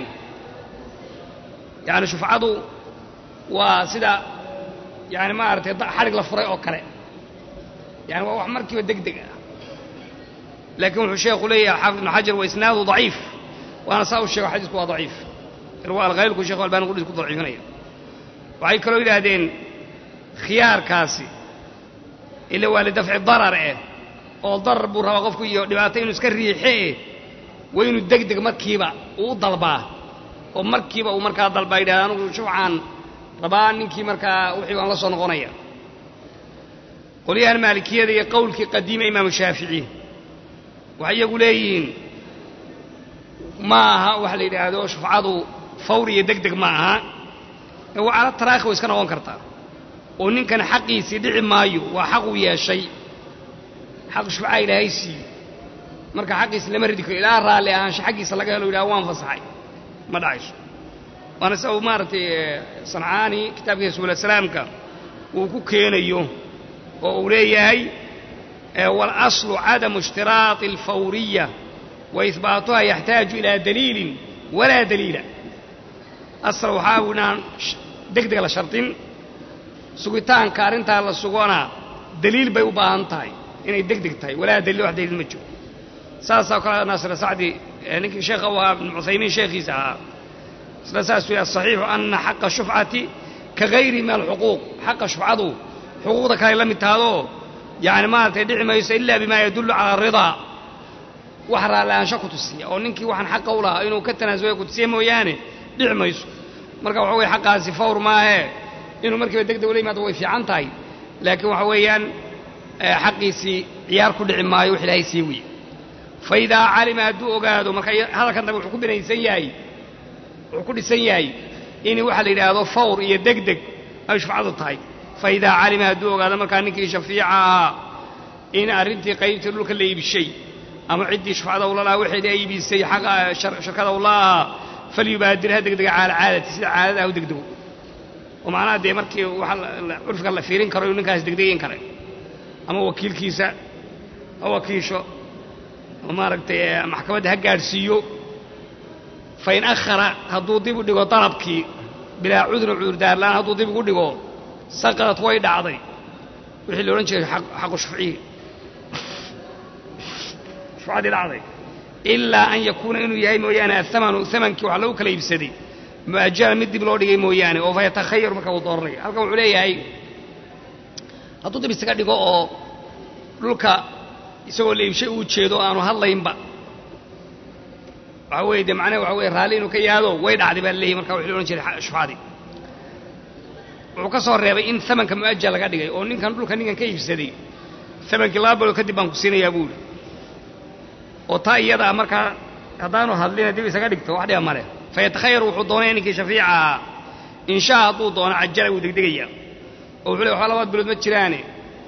yacni shufcadu waa sida yani maaragtay xadhig la furay oo kale yani waa wax markiiba deg deg ah laakiin wuxuu sheekhu leeyahay xaafid ibnu xajar wa isnaadu daciif waana saa u sheego xadiisku waa daciif irwa alkhaylku shekhu albani qudhiis ku daciifinaya waxay kaloo yidhaahdeen khiyaarkaasi ila waa lidafci darar eh oo darar buu rabaa qofku iyo dhibaato inuu iska riixe eh waa inuu deg deg markiiba uu u dalbaa oo markiiba uu markaa dalbaa yidhahda anugu shufcaan rabaa ninkii markaa wixii waan la soo noqonaya qolyahan maalikiyada iyo qowlkii qadiima imaamu shaafici waxay iyagu leeyihiin ma aha waxa la yidhaahdo shufcadu fawr iyo deg deg ma aha ee waa cala taraakhi way iska noqon kartaa oo ninkan xaqiisii dhici maayo waa xaq uu yeeshay xaq shufcaa ilaahay siiye marka xaqiisi lama ridi karo ilaa raalli ahaansha xaggiisa laga helo yidhaha waan fasaxay ma dhacayso waana sida uu maaragtay sancaani kitaabkiisa subulasalaamka uu ku keenayo oo uu leeyahay waalaslu cadamu ishtiraati alfawriya wa ihbaatuha yaxtaaju ilaa daliilin walaa daliila asal waxaa u inaan deg deg la shardin sugitaanka arrintaa la sugona daliil bay u baahan tahay inay deg deg tahay walaa daliil wax daliil ma jiro saasaa kale naasir sacdi ninkii sheekha u ahaa ibnu cuthaymiin sheekhiisa ahaa isla saasuu yahay asaxiixu ana xaqa shufcati ka gayri min alxuquuq xaqa shufcadu xuquuqda kale la mid tahadoo yani maaragtay dhici mayso ilaa bimaa yadullu cala aridaa wax raallaansho ku tusiya oo ninkii waxaan xaqa u lahaa inuu ka tanaasulo ku tusiya mooyaane dhici mayso marka waxa weye xaqaasi fawr maahee inuu markiiba deg deg ula yimaado way fiican tahay laakiin waxa weeyaan xaqiisii ciyaar ku dhici maayo wax ilaahay sii wiye fa idaa calima hadduu ogaado marka hadalkan dambe wuxuu ku binaysan yahay wuxuu ku dhisan yahay in waxa la yidhaahdo fawr iyo deg deg ay shufcadu tahay fa idaa calima hadduu ogaado markaa ninkii shafiica ahaa in arrintii qaybtii dhulka la iibishay ama ciddii shufcada ula lahaa waxeedii ay iibisay xaqa shirkada ula ahaa falyubaadirha degdega caala caadati sida caadada ah u degdego oo macnaha dee markii waxa curfka la fiirin karo inuu ninkaas degdegayn kare ama wakiilkiisa ha wakiisho ama maaragtay maxkamadda ha gaadhsiiyo fain akhara hadduu dib u dhigo dalabkii bilaa cudrin cudurdaarlaan hadduu dib ugu dhigo saqadad way dhacday wixii la odhan jiray xaqu shufcihi shufcadii dhacday ilaa an yakuuna inuu yahay mooyaane ahamanu amankii waxa lagu kala iibsaday mu'ajalan mid dib loo dhigay mooyaane oo fa yatakhayaru marka uu dooranayo halkan wuxuu leeyahay hadduu dib isaga dhigo oo dhulka isagoo la iibshay uu jeedo aanu hadlaynba waxa weye dee macnaha waxa weye raalli inuu ka yaado way dhacday baa laleeyahy marka wixii la odhan jiray shufcadii wuxuu ka soo reebay in amanka mu'ajal laga dhigay oo ninkan dhulka ninkan ka iibsaday amankii laba bilood kadib baan ku siinayaa buuri oo taa iyadaa markaa haddaanu hadlina dib isaga dhigto wax dhiba male fa yatakhayaru wuxuu doonaya ninkii shafiica ahaa inshaa hadduu doono cajala wuu degdegayaa oo wuxuu le waxba labaad bilood ma jiraane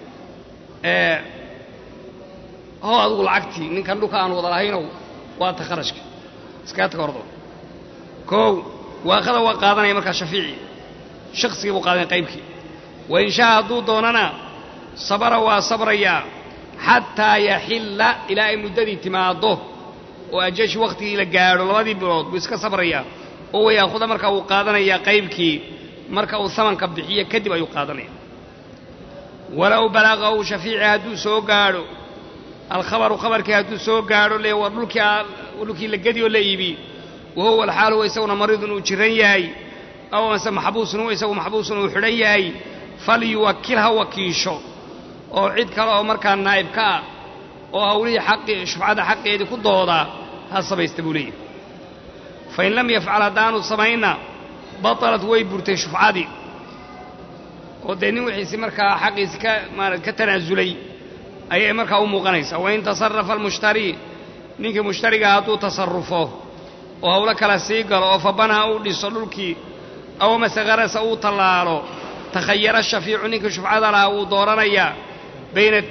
hoo adigu lacagtii ninkan dhulka aan wada lahaynow waa ta kharashka iskaga taga ordo koow waaqada waa qaadanaya markaa shafiici shaqsigii buu qaadanaya qaybkii wa inshaa hadduu doonana sabara waa sabrayaa xataa yaxilla ilaa ay muddadii timaaddo oo ajashi wakhtigii la gaadho labadii bilood buu iska sabrayaa oo wayaakuda marka uu qaadanayaa qaybkii marka uu samanka bixiyo kadib ayuu qaadanaya walow balaqahu shafiici hadduu soo gaadho alkhabaru khabarkii hadduu soo gaadho le war dhulkii dhulkii la gedi oo la iibi wahuwa alxaal huwa isaguna mariidun uu jiran yahay aw amase maxbuusun huwa isagu maxbuusun uu xidhan yahay falyuwakil ha wakiisho oo cid kale oo markaa naa'ib ka ah oo hawlihii xaqii shufcada xaqeedii ku doodaa ha samaysta buu leeyahy fain lam yafcal haddaanu samayna batalat way burtay shufcadii oo dee nin wixiisi markaa xaqiisi ka maarata ka tanaasulay ayay markaa u muuqanaysaa wain tasarafa almushtarii ninkii mushtariga hadduu tasarufo oo hawlo kala sii galo oo fabanaha uu dhiso dhulkii aw mase karasa uu tallaalo takhayara shafiicu ninkii shufcada lahaa wuu dooranayaa bayna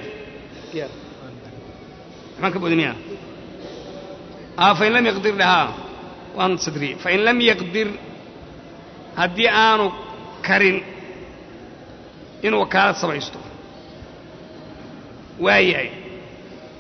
maxaan ka bodimiya fain lam yaqdir dhahaa waan sadriye fain lam yaqdir haddii aanu karin inuu wakaalad samaysto waayahay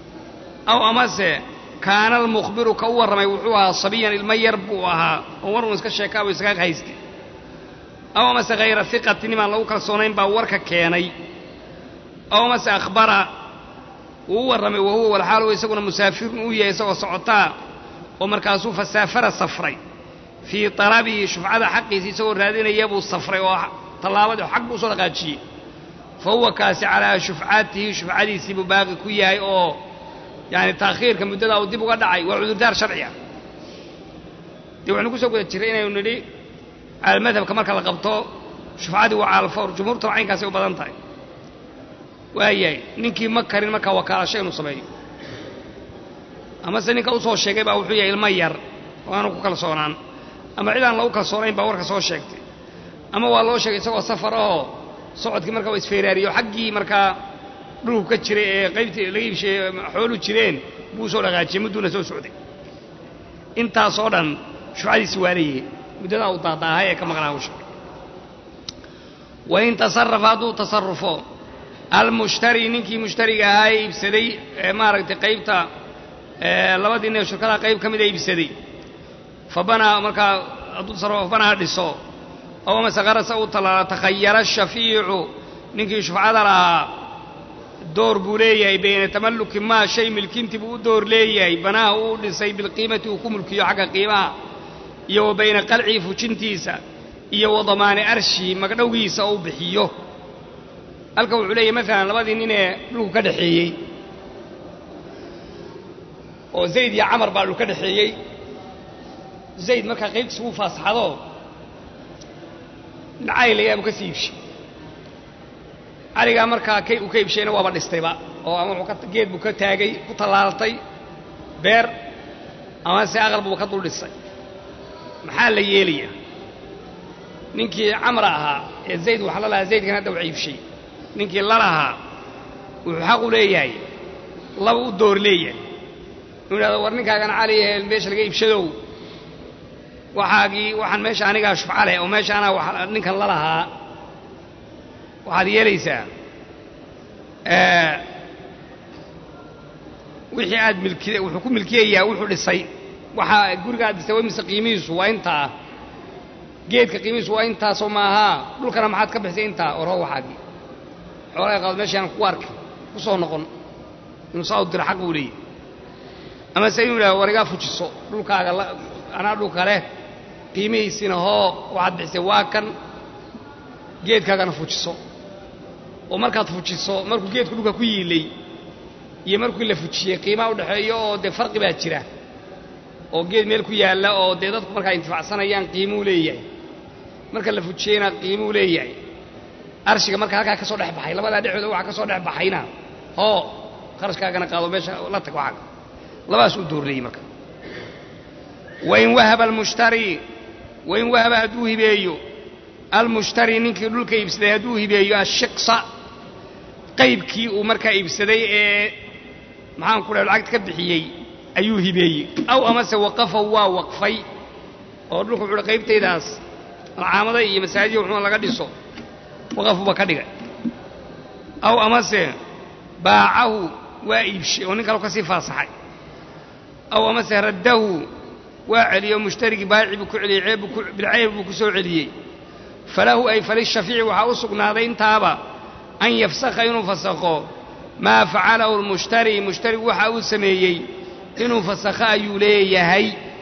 aw amase kaana almukhbiru ka u warramay wuxuu ahaa sabiyan ilmo yar buu ahaa oo war uun iska sheekaabuu iskaga haystay aw amase hayra hiqati nimaan lagu kalsoonayn baa warka keenay aw amase akhbara wuu u warramay wahuwa walxaalu isaguna musaafirun uu yahay isagoo socotaa oo markaasuu fasaafara safray fii talabihi shufcada xaqiisa isagoo raadinaya buu safray oo tallaabadii xaq buu usoo dhaqaajiyey fa huwa kaasi calaa shufcatihi shufcadiisii buu baaqi ku yahay oo yaani taakhiirka muddadaa uu dib uga dhacay waa cudurdaar sharci ah dee waxaynu ku soo guda jiray inaynu nidhi calamadhabka marka la qabto shufcadii waa caalfawr jumhuurtuna caynkaasay u badan tahay waayahay ninkii ma karin markaa wakaalasho inuu sameeyo amase ninka u soo sheegay baa wuxuu yahay ilmo yar oo aanu ku kalsoonaan ama cid aan lagu kalsoonayn baa warka soo sheegtay ama waa loo sheegay isagoo safar ahoo socodkii markaa waa isfeeraariyo xaggii markaa dhulku ka jiray ee qaybtii laga iibsheeye xoolu jireen buu soo dhaqaajiyey mudduuna soo socday intaasoo dhan shufcadiisi waa leeyihi muddadaa uu daadaahay ee ka maqnaa u sheegay wain tasarafa hadduu tasarufo almushtari ninkii mushtariga ahaa ee iibsaday ee maaragtay qaybta labadii nin shirkadaha qayb ka mida iibsaday fa banaa markaa hadduu tasarufo fa banaa dhiso aw amase qarasa uu talaala takhayara shafiicu ninkii shufcada lahaa door buu leeyahay bayna tamalluki maa shay milkintii buu u door leeyahay banaaha uu dhisay bilqiimati uu ku mulkiyo xagga qiimaha iyo wa bayna qalcii fujintiisa iyo wa damaani arshii magdhowgiisa oo u bixiyo halka wuxuu leeyahy maalan labadii nin ee dhulku ka dhexeeyey oo zayd iyo camar baa dhulka dhexeeyey zayd markaa qaybtiisa wuu faasaxado nin cali layaa buu ka sii iibshay caligaa markaa kay uu ka iibshayna waaba dhistayba oo ama wuxuu ka geed buu ka taagay ku tallaaltay beer ama se aqal buu ka dul dhisay maxaa la yeelayaa ninkii camra ahaa ee zayd waxa la lahaa zaydkan hadda wax iibshay ninkii lalahaa wuxuu xaq u leeyahay laba u door leeyahay inuu idhahdo war ninkaagan cali ahee meesha laga iibshadow waxaagii waxaan meesha anigaa shufca leh oo meesha anaa wa ninkan lalahaa waxaad yeelaysaa wixii aad milki wuxuu ku milkiyayaa wuxuu dhisay waxaa guriga aad dhisay mise qiimihiisu waa intaa geedka qiimihiisu waa intaasoo maahaa dhulkana maxaad ka bixisay intaa oroo waxaagii xoolaha qaado meeshaan ku arki ku soo noqon inuu saa u diro xaq buu leeyahy amase inuu yidhahdo war igaa fujiso dhulkaaga anaa dhulka leh qiimihiisina hoo waxaad bixisay waa kan geedkaagana fujiso oo markaad fujiso markuu geedku dhulka ku yiilay iyo markii la fujiyey qiimaha udhexeeyo oo dee farqi baa jira oo geed meel ku yaalla oo dee dadku markaa intifacsanayaan qiimuu leeyahay marka la fujiyeyna qiimuu leeyahay arshiga marka halkaa ka soo dhex baxay labadaa dhexdooda waxa ka soo dhex baxayna hoo kharashkaagana qaado meesha la tag waxaaga labadaas u doorleeyey marka wain wahaba almushtari wain wahaba hadduu hibeeyo almushtari ninkii dhulka iibsaday hadduu hibeeyo ashiqsa qaybkii uu markaa iibsaday ee maxaan ku dhaha lacagta ka bixiyey ayuu hibeeyey aw amase waqafa waa waqfay oo dhulku wuxuu qaybtaydaas alcaamada iyo masaajida wuxuuna laga dhiso waqafuba ka dhigay aw amase baacahu waa iibshay oo nin kaloo ka sii faasaxay aw amase raddahu waa celiyey oo mushtarigii baayici buu ku celiyey ceeb bilceyb buu ku soo celiyey falahu ay falishafiici waxaa u sugnaaday intaaba an yafsakha inuu fasakho maa facalahu lmushtari mushtarigu waxa uu sameeyey inuu fasakho ayuu leeyahay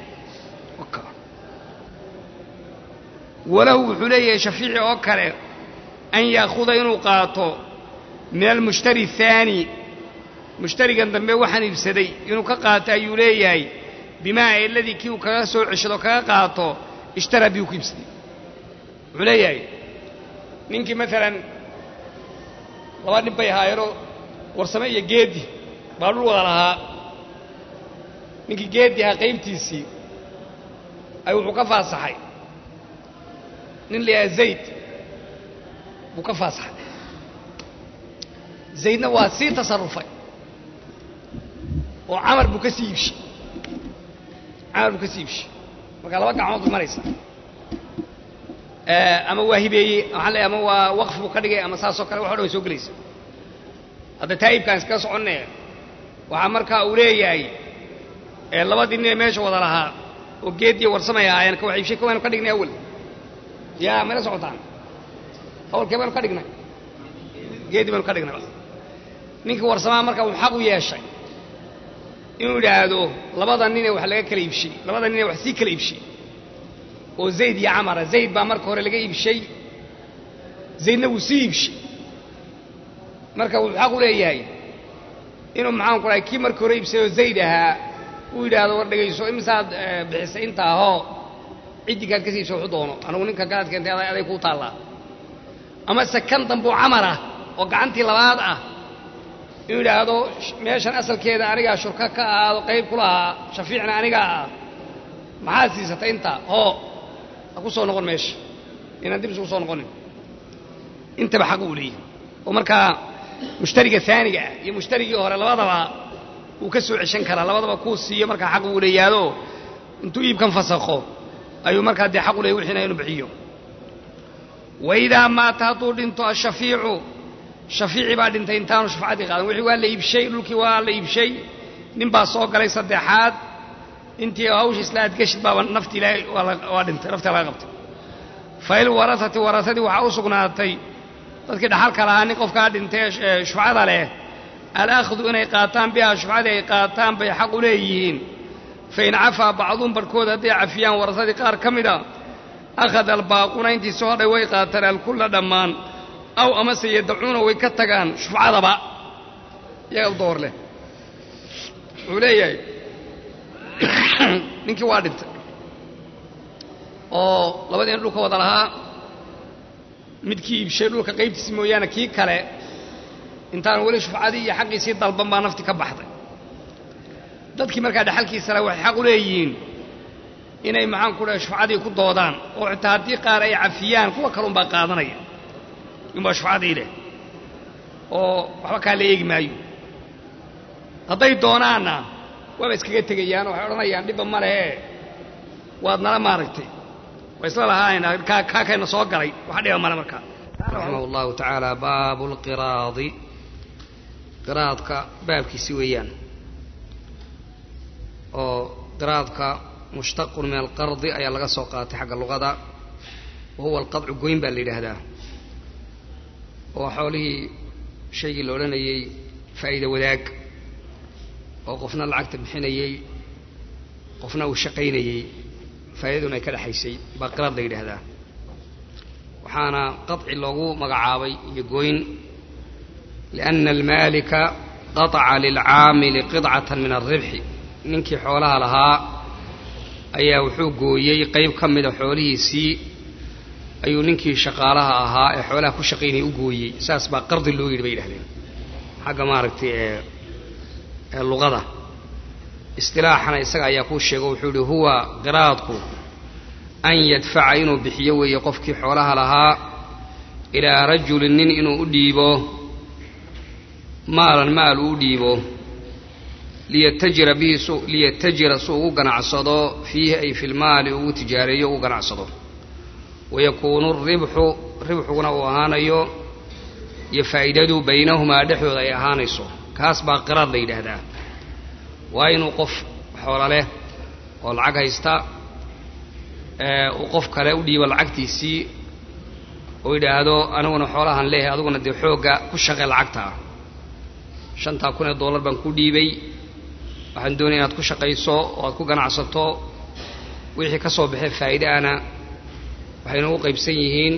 walahu wuxuu leeyahay shafiici oo kale an ya'khuda inuu qaato min almushtari ahaani mushtarigan dambe waxaan iibsaday inuu ka qaato ayuu leeyahay bimaa eladii kii uu kaga soo ceshado kaga qaato ishtaraa biyuu ku iibsaday wuxuu leeyahay ninkii maalan laba nin bay ahaayeenoo warsame iyo geedi baa dhul wada lahaa ninkii geedi ahaa qaybtiisii ay wuxuu ka faasaxay nin la yidhaha zayd buu ka faasaxay zaydna waa sii tasarufay oo camar buu ka sii iibshay camar buu ka sii iibshay markaa laba gacmood bay maraysa ama waa hibeeyey waxaan leeyahay ama waa waqf buu ka dhigay ama saasoo kale wax o dhan way soo gelaysa hadda taa'ibkaan iskaga soconne waxaa markaa uu leeyahay ee labadii nin ee meesha wada lahaa oo geediyo warsamay ahaayeen ka wax iibshay kawaynu ka dhignay awal yaa mayla socotaan awalkee baynu ka dhignay geedii baynu ka dhignay ninkii warsamaa marka uu xaq u yeeshay inuu yidhaahdo labada ninee wax laga kala iibshay labada ninee wax sii kala iibshay oo zayd iyo camara zayd baa marka hore laga iibshay zaydna wuu sii iibshay marka wuxuu xaq u leeyahay inuu maxaan ku dhahay kii markii hore iibsayoo zayd ahaa uu yidhaahdo war dhegayso imisaad bixisay inta ahoo ciddigaad ka siibsa waxu doono anugu ninka galaad keentay aday aday kuu taallaa ama se kan dambuu camar ah oo gacantii labaad ah inuu yidhaahdo meeshan asalkeeda anigaa shurka ka ahaado qayb ku lahaa shafiicna anigaa ah maxaad siisatay intaa hoo ha ku soo noqon meesha inaan dib isugu soo noqonin intaba xaq uu leeyahy oo markaa mushtariga aaniga ah iyo mushtarigii hore labadaba wuu ka soo ceshan karaa labadaba kuu siiyo markaa xaq uu leeyaado intuu iibkan fasakho ayuu markaa dee xaq u leeyay wixiina inuu bixiyo waidaa maata hadduu dhinto ashafiicu shafiici baa dhintay intaanu shufcadii qaadan wixii waa la iibshay dhulkii waa la iibshay nin baa soo galay saddexaad intii hawsha isla adgeshid baaba nafti ilaahay waa dhintay naftii laga qabtay fail warasati warasadii waxaa u sugnaatay dadkii dhaxalka lahaa nin qofkaa dhintay ee shufcada leh alaakhdu inay qaataan bihaa shufcadii ay qaataan bay xaq u leeyihiin fain cafaa bacduun barhkood hadday cafiyaan warasadii qaar ka mida akhada albaaquuna intii soo hadhay way qaataan alkulla dhammaan aw amase yadacuuna way ka tagaan shufcadaba iyaga u door leh wuxuu leeyahay ninkii waa dhintay oo labadiina dhulka wada lahaa midkii iibshay dhulka qaybtiisi mooyaane kii kale intaan weli shufcadii iyo xaqiisii dalban baa nafti ka baxday dadkii markaa dhexalkiisale waxay xaq u leeyihiin inay maxaan ku dhahay shufcadii ku doodaan oo xitaa haddii qaar ay cafiyaan kuwa kalunbaa qaadanaya inbaa shufcadii leh oo waxba kaa la eegi maayo hadday doonaanna waaba iskaga tegayaan oo waxay odhanayaan dhibba ma lehe waad nala maaragtay waa isla lahaayna kaa kaakayna soo galay wax dhiba male markaa raximah allahu tacaala baabu lqiraadi qiraadka baabkiisi weeyaan oo qiraadka mushtaqun min alqardi ayaa laga soo qaatay xagga luqada wa huwa alqadcu goyn baa la yidhaahdaa oo xoolihii shaygii la odhanayey faa'iida wadaag oo qofna lacagta bixinayey qofna uu shaqaynayey faa'iidaduna ay ka dhexaysay baa qiraad la yidhaahdaa waxaana qaطci loogu magacaabay iyo goyn liأna almaalika qaطca lilcaamili qidcata min alribxi ninkii xoolaha lahaa ayaa wuxuu gooyey qayb ka mida xoolihiisii ayuu ninkii shaqaalaha ahaa ee xoolaha ku shaqaynayay u gooyey saas baa qardi loo yidhi bay yidhahdeen xagga maaragtay ee ee luqada istilaaxana isaga ayaa kuu sheego wuxuu yihi huwa qiraadku an yadfaca inuu bixiyo weeye qofkii xoolaha lahaa ilaa rajulin nin inuu u dhiibo maalan maal uu u dhiibo liyatajira bihi su liyatajira su ugu ganacsado fiihi ay fi lmaali ugu tijaareeyo ugu ganacsado wayakuunu ribxu ribxuguna uu ahaanayo iyo faa'iidadu baynahumaa dhexdooda ay ahaanayso kaas baa qiraad la yidhaahdaa waa inuu qof xoola leh oo lacag haysta uu qof kale u dhiibo lacagtiisii oo yidhaahdo aniguna xoolahan leehay adiguna dee xoogga ku shaqee lacagta ah shantaa kun ee dollar baan ku dhiibay waxaan doonaya inaad ku shaqayso oo aad ku ganacsato wixii ka soo baxee faa'iidaana waxayna u qaybsan yihiin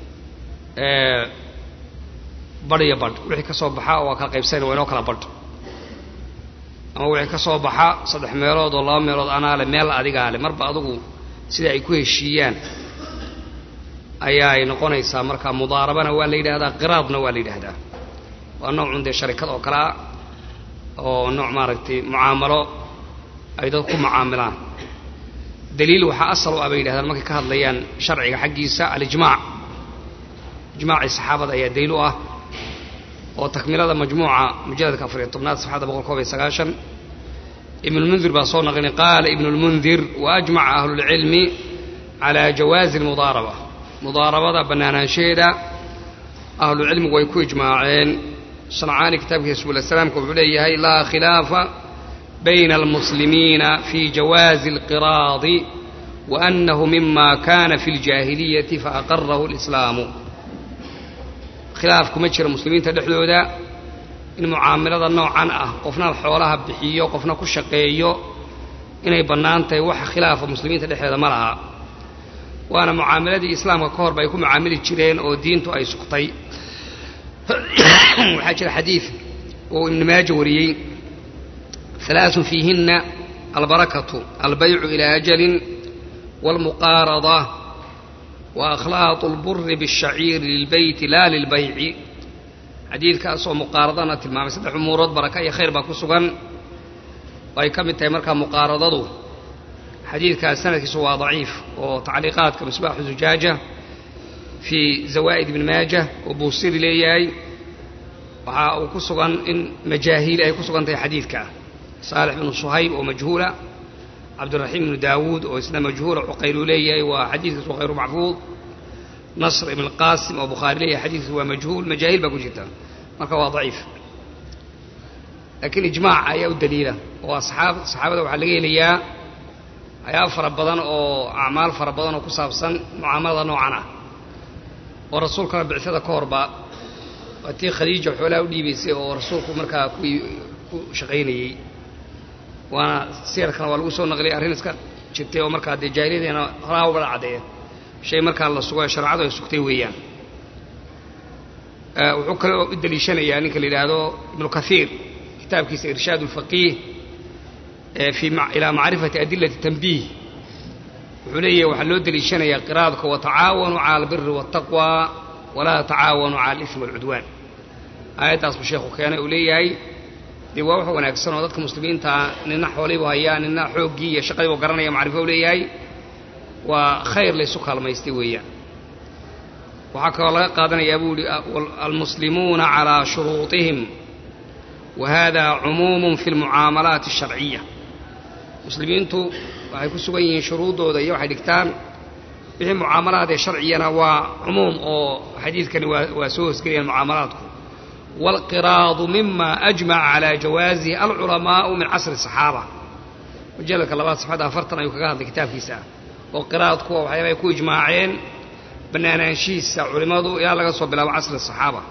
badh iyo badh wixii ka soo baxa waa kala qaybsanaya waa inoo kala badh ama wixii ka soo baxa saddex meelood oo laba meelood anaa le meel adigaa le marba adugu sida ay ku heshiiyaan ayaa ay noqonaysaa marka mudaarabana waa la yidhahdaa qiraadna waa la yidhaahdaa waa noocun dee sharikad oo kale ah oo nooc maaragtay mucaamalo ay dad ku mucaamilaan daliil waxaa asal u ah bay yidhahdaan markay ka hadlayaan sharciga xaggiisa alijmaac ijmaacii saxaabada ayaa daliil u ah oo takmilada majmuuca mujaladka afariyo tobnaad safxadda boqol koob iyo sagaashan ibnulmundir baa soo naqlinay qaala ibnulmundir waajmaca ahlulcilmi calaa jawaazi almudaaraba mudaarabada bannaanaanshaheeda ahlucilmigu way ku ijmaaceen sancaani kitaabkiisa subul salaamka wuxuu leeyahay laa khilaafa bayna almuslimiina fi jawaazi alqiraadi wa annahu mima kana fi ljaahiliyati faaqarahu lislaamu khilaaf kuma jira muslimiinta dhexdooda in mucaamalada noocan ah qofna xoolaha bixiyo qofna ku shaqeeyo inay bannaan tahay waxa khilaafa muslimiinta dhexdeeda ma laha waana mucaamaladii islaamka ka horba ay ku mucaamili jireen oo diintu ay sugtay waxaa jira xadiid oo ibnu maaja wariyey halaaثun fiihina albarakatu albaycu ilaa ajalin wاlmuqaarada waakhlaaط اlburi bالshaciiri lilbeyti la lilbayci xadiidkaas oo muqaaradana tilmaamay saddex umuurood baraka iyo khayr baa ku sugan oo ay ka mid tahay markaa muqaaradadu xadiidkaas sanadkiisu waa daciif oo tacliiqaadka misbaaxu zujaaja fii zawaa'id ibni maaja oo buusiri leeyahay waxaa uu ku sugan in majaahiili ay ku sugan tahay xadiidka saalix bnu suhayb oo majhuula cabdiraxiim ibnu daawuud oo isna majhuula cuqaylu leeyahay waa xadiidkiis waa khayru maxfuud nasr ibn qaasim oo bukhaari leeyahay xadiidkiis waa majhuul majaahil baa ku jirta marka waa daciif laakiin ijmaac ayaa u daliila oo asxaab saxaabada waxaa laga helayaa waxyaaba fara badan oo acmaal fara badan oo ku saabsan mucaamalada noocan ah oo rasuulkana bicsada ka horba waa tii khadiija xoolaha u dhiibaysay oo rasuulku markaa ku shaqaynayey waana siyarkana waa lagu soo naqliyay arrin iska jirtay oo markaa dee jaahiliyadeena horaa ubada caddeeya shay markaa la sugo ee shareecadu ay sugtay weeyaan wuxuu kaloo u daliishanayaa ninka la yidhaahdo ibnu kathiir kitaabkiisa irshaad ulfaqiih ilaa macrifati adilati tanbiih wuxuu leeyahay waxaa loo deliishanayaa qiraadka watacaawanuu cala albiri waataqwa walaa tacaawanuu cala alismi walcudwaan aayaddaas buu sheekhu keenay uu leeyahay dee waa wax wanaagsan oo dadka muslimiintaa nina xooliibu hayaa nina xooggii iyo shaqadiibu garanaya macrifo u leeyahay waa khayr laysu kaalmaystay weeyaan waxaa kaloo laga qaadanayaa buu yihi almuslimuuna calaa shuruutihim wa hada cumuumun fi lmucaamalaati asharciya muslimiintu waxay ku sugan yihiin shuruuddooda iyo waxay dhigtaan wixii mucaamalaad ee sharciyana waa cumuum oo xadiidkani waa soo hosgelayaan mucaamalaadku waalqiraadu mima ajmaca calaa jawaasihi alculamaa'u min casri asaxaaba mujalladka labaad safxadda afartan ayuu kaga hadlay kitaabkiisa oo qiraadku waa waxyaaba ay ku ijmaaceen bannaanaanshihiisa culimmadu ilaa laga soo bilaabo casri asaxaaba